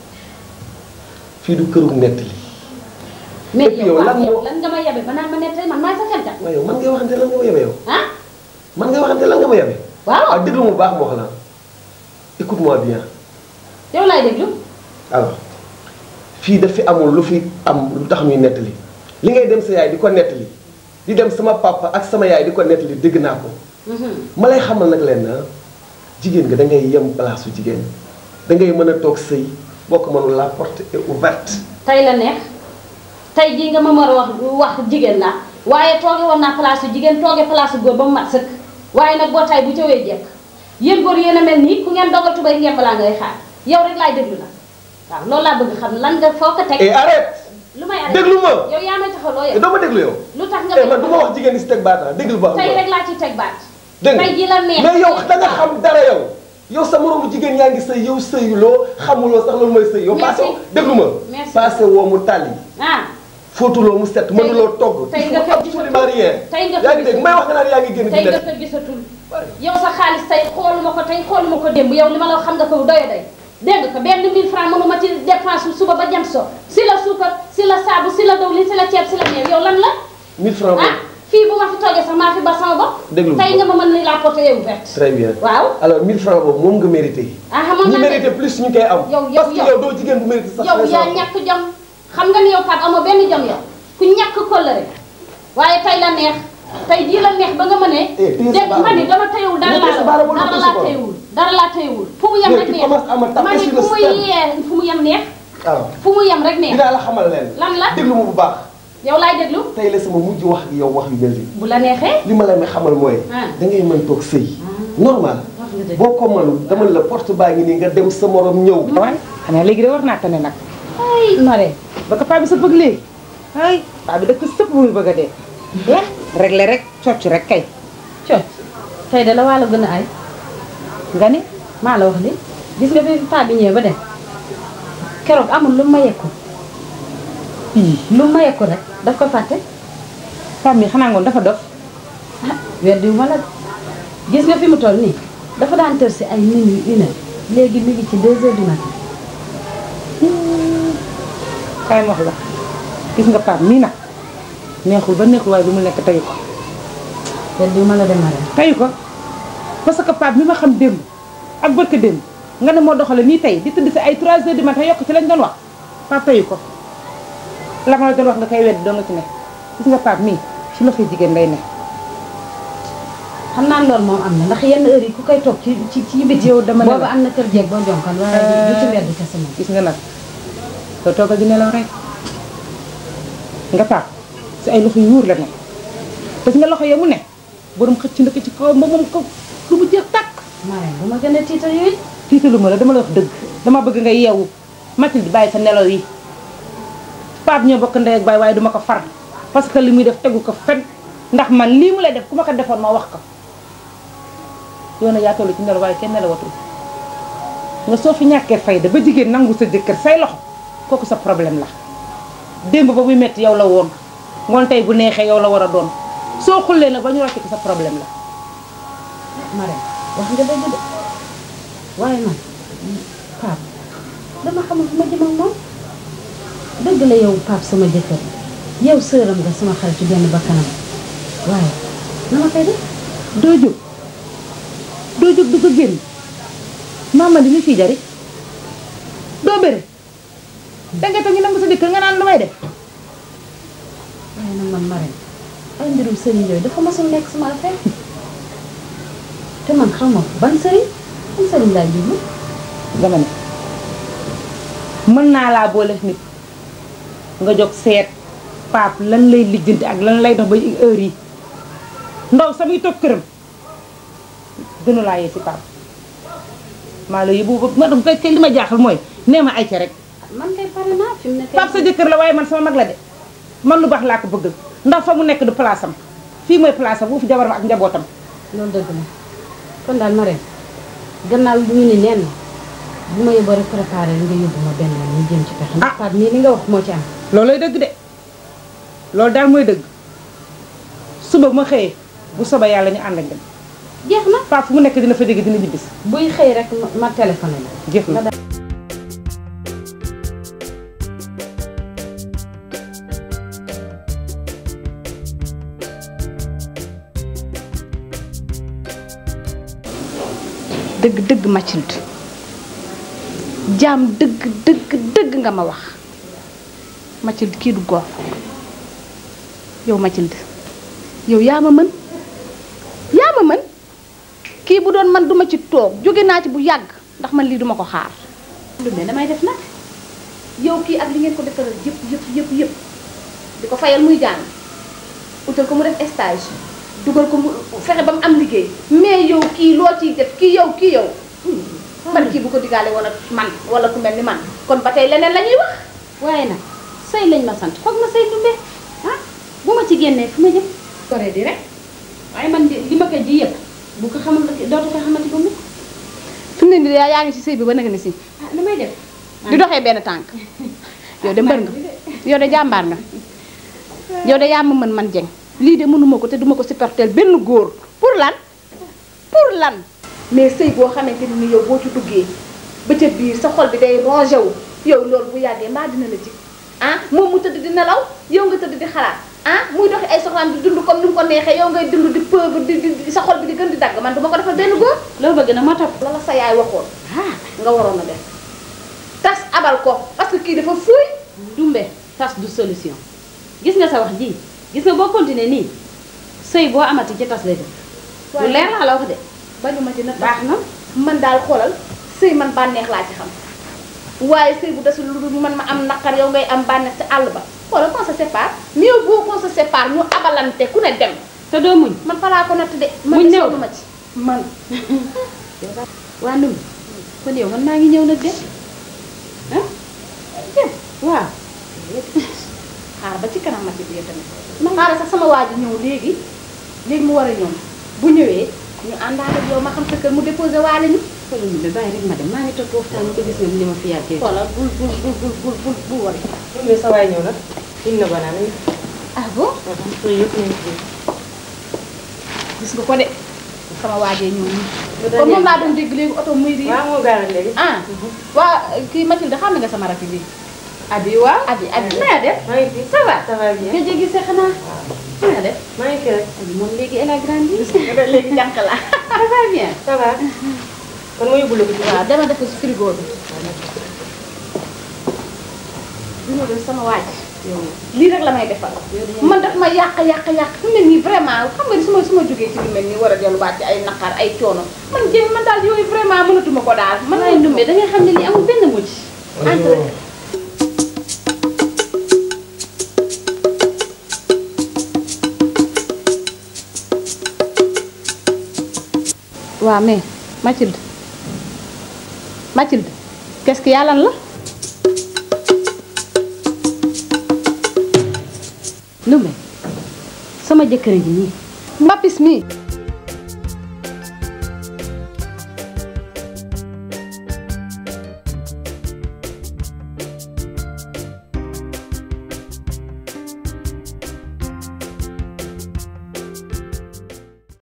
fii du këru nettali mais et puis yow yow lan waaw moo- yow lan nga ma yabe ba naan ma nettali man maay sa xelkat waaye yow man ngay waxante lan nga ma yebe yow ah man ngay waxante lan nga ma yebe waaw waaw déglu mu baax ma wax la écoute-moi bien yow laay déglu alors fii daf fi amul lu fi am lu tax ñuy nettali li ngay dem sa yaay di ko nettali di dem sama papa ak sama yaay di ko nettali dégg naa ko ma lay xamal nag leen na jigéen nga da ngay yem place su jigéen da ngay mën a toog sëy boo ko mënul la porte est ouverte tey la neex tey jii nga ma mën a wax wax jigéen laa waaye tooge woon naa place su jigéen tooge place su góor ba mu mat sëkk waaye nag boo tay bu cawee jekk yéen góor yéen a mel nii ku ngeen dogal tubay ngeen balaa ngay xaar yow rek laay déglu nag waaw loolu laa bëgg xam lan nga foo ko teg et arrête lu may arrêté déglu ma yow yaa may taxaw loo te yow doo ma déglu yow lu tax nga eh man du ma wax jigéen ñi si teg baata déglu ba tey rek laa ci teg baat dégg nga tey ji la neex mais yow da nga xam dara yow yow sa moroomu jigéen yaa ngi sëy yow sëyuloo xamuloo sax loolu mooy sëy yow Merci. passé déglu ma Merci. passé woo mu tàlli ah fóotuloo mu set mënuloo togg tey nga ko absolument rien tey nga ko yaa ngi dégg may wax nga naan yaa ngi génn tey di nga lekk ko gisatul yow sa xaalis tey xooluma ko tey xooluma ko démb yow li ma la wax xam nga ko doyo day dégg nga ko benn 1000 francs mënuma ci dépense suba ba jant so si la suukar si la saabu si la dawlin si la ceeb si la meew yow lan la 1000 francs ah fii bu ma fi toogee sax maa fi ba sama bopp Déglu ma. tey nga ma mën ni la porte yow ouverte très bien waaw alors 1000 francs boobu moom nga mérité ah xamoon ñi naa mérité plus ñu koy am yow yow parce que yow yow doo jigéen bu mérité sax yow yaa 500. ñàkk jom xam nga ni yow Pape amoo benn jom yow ku ñàkk kóllëre waaye tey la neex tey jii la neex ba nga mënee Eh, téye sa dégg baaraam. ma ni dama tëyewul dara Mais téye sa laa baaraam la wala dara téye sa laa baaraam. tëyewul dara laa tëyewul fu mu yem Mais rek tu neex commences à me taper ma ni sur fu le mu système. yee fu mu yem neex alors fu mu yem rek neex dinaa la xamal leen lan la déglu ma bu baax yow laay déglu tey la sama mujj wax ak yow wax yu mel nii bu la neexee li ma la may xamal mooy Ah. da ngay mën toog sëy normal wax nga dëgg boo ko mënul dama ne la porte baa ngi nii nga dem sa morom ñëw waaye xanaa léegi de war naa tane nag ay nore ba ko paa bi sa bëgg léegi ay paa bi dëkk sëpp bu muy bëgg a dee eh réglé rek cocc rek kay cooc tey de la waa la gën a ay nga ni maa la wax li gis nga fi paa bi ñëwee ba dem keroog amul lu ma yekku lu ma yekku rek daf ko fàtte paa mi xanaa ngoon dafa dof ah weddiwu ma la de gis nga fi mu toll nii dafa daan tër si ay minuit une heure léegi mi ngi ci deux heures du matin kaay ma wax la gis nga Pape mii nag neexul ba neexul waaye bi mu nekk tayu ko te di ma la demale tayu ko parce que Pape mi ma xam démb ak barka démb nga ne moo doxale nii tey di tëdd si ay 3 heures du matin yokk ci lañ doon wax Pape tayu ko la ma la doon wax nga koy wedd doo nga ci ne gis nga Pape mii ci loxoy jigéen lay ne xam naa loolu moom am na ndax yenn heure yi ku koy toog ci ci ci biti yow dama ne la boobu am na kër jeeg boo jonkan waaye du ci wedd kese moom gis nga nag soo toogal di nelaw rek nga Pape si ay loxo yu wóor la ne te nga loxo ya mu ne borom xëcc na ko ci kaw moom moom ko lu mu jeex tàkk Marème bu ma gën a tiital yooyu tiitalu ma la dama la wax dëgg dama bëgg nga yeewu Mathilde bàyyi sa nelaw yi Pape ñoo bokk ndey ak baay waaye duma ko far parce que li muy def tegu ko fen ndax man lii mu lay def ku ma ko defoon ma wax ko yow na yaa toll ci nelaw waaye kenn nelawatul nga soo fi ñàkkee fayda ba jigéen nangu sa jëkkër say loxo kooku sa problème la démb ba muy metti yow la woon ngoon tey bu neexee yow la war a doon soo xullee nag ba ñu rocc ko sa problème la Marème wax nga dëgg de waaye man Pape dama xamul fu ma jëm ak moom dëgg la yow Pape sama jëkkër yow sëram nga sama xarit ci benn bakkanam waaye na ma koy def doo jóg doo jóg du ko génn maama di li fii jari doo bëre danga toog ñu nangu sa jëkkër nga naan lu may def waaye nag man Marème ay mbirum sëriñ yooyu dafa masul nekk sama affaire te man xam ma ban sëriñ ban sëriñ laay jublu dama ne mën naa laa boole nit nga jóg seet Pape lan lay lijjanti ak lan lay dox ba heure yi ndaw samay toog këram gënu laa yee si Pape maa la yóbbu ba ma dam kay li ma jaaxal mooy nee ma ay ca rek man kay pare naa fi mu ne kay Pape sa jëkkër la waaye man sama mag la de man lu baax laa ko bëgg ndax fa mu nekk du place am fii mooy place am wu fi jabaram ak njabootam loolu dëgg la kon daal Marème gannaaw lu ñu ni neen bu ma yóbboo rek préparé nga yóbbu ma benn yoon ñu jëm ci pexe ndax Pape nii li nga wax moo ci am loolooy dëgg de loolu daal mooy dëgg suba bu ma xëyee bu soba yàlla ñu ànd ak dem jeex na Pape fu mu nekk dina fa jóge dina ñibbis buy xëy rek ma- ma téléphoné la jeex na dëgg dëgg Mathilde jaam dëgg dëgg dëgg nga ma wax Mathilde kii du góor yow Mathilde yow yaa ma mën yaa ma mën kii bu doon man duma ci toog jóge naa ci bu yàgg ndax man lii duma ko xaar lu ne damay def nag yow kii ak li ngeen ko defaral yëpp yëpp yëpp yëpp di ko fayal muy jàng utal ko mu def stage dugal ko mu fexe ba mu am liggéey mais yow kii loo ciy def kii yow kii yow man kii bu ko digaale woon ak man wala ku mel ni man kon ba tey leneen la ñuy wax waaye nag sëy lañ ma sant foog ma sëy dumbe ah bu ma ci génnee fu ma jëm koree di rek waaye man di li ma ko ji yëpp bu ko xamal dootu ko xamante ba mukk fi mu ne nii yaa ngi ci sëy bi ba nag ni si ah lu may def di doxee benn tànk yow de mbër nga yow de jàmbaar nga yow de yaa ma mën man jeng lii de mënuma ko te duma ko supporter benn góor pour lan pour lan mais sëy boo xamante ni yow boo ci duggee ba ca biir sa xol bi day rongé wu yow loolu bu yàggee mbaa dina la jig ah moom mu tëdd di nelaw yow nga tëdd di xalaat ah muy doxi ay soxlaam di dund comme ni mu ko neexee yow ngay dund di pauvre di di sa xol bi di gën di dagg man duma ko defal benn góor loolu bëgg na ma topp la la sa yaay waxoon ah nga waroon a def tas abal ko parce que kii dafa fuuy dumbe tas du solution gis nga sa wax ji gis nga boo continuer nii sëy boo amati ci tas lay def lu leer laa la wax de bañu ma ci na baax na man daal xoolal sëy man bànneex laa ci xam waaye sëy bu desul lu dul man ma am naqar yow ngay am bànneex ci àll ba xoolal qu'on se sépare mieux vaut qu'on se sépare ñu abalante ku ne dem te doo muñ man falaa ko natt de man Muñ de néew sonn ma ci man waa ndum kon yow man maa ngi ñëw nag de ah dem waaw xaar ba ci kanam ma ci biir tamit xaaral sax sama waa ji ñëw léegi léegi mu war a ñëw bu ñëwee ñu àndaale ak yow ma xam sa kër mu déposé waale ñu xoolal ñu de bàyyi rek ma dem maa ngi toog waxtaan ko gis nga ni ma fi yàggee xoolal bul bul bul bul bul bul bul wari mais sa waay ñëw na indi na banaan ah bon sooy yëpp nañ ci gis nga ko de sama waajee ñëw nii kon moom laa doon dégg léegi oto muy di waaw moo gaaral léegi ah waa kii Mathilde xam nga sama rakk bi abi waaw abi abi na nga def maa ngi fi ça va ça va bien nga jéggi sa xanaa na nga def maa ngi fi rek abi moom léegi elle a grandi léegi jànq la ça va bien ça va kon ma yóbbu la ko ci waaw dama def ko si frigo bi dina def sama waaj lii rek la may defal man daf ma yàq yàq yàq fi mu ne nii vraiment xam nga ni su ma su ma jógee ci lu mel nii war a delluwaat ci ay naqar ay coono man jéem man daal yooyu vraiment mënatuma ko daal man waaye Ndumbe da ngay xam ne lii amul benn mujj entre waaw mais Mathilde Mathilde qu'est-ce que yàlla la Ndumbe sama jëkkër ji nii mbapis mii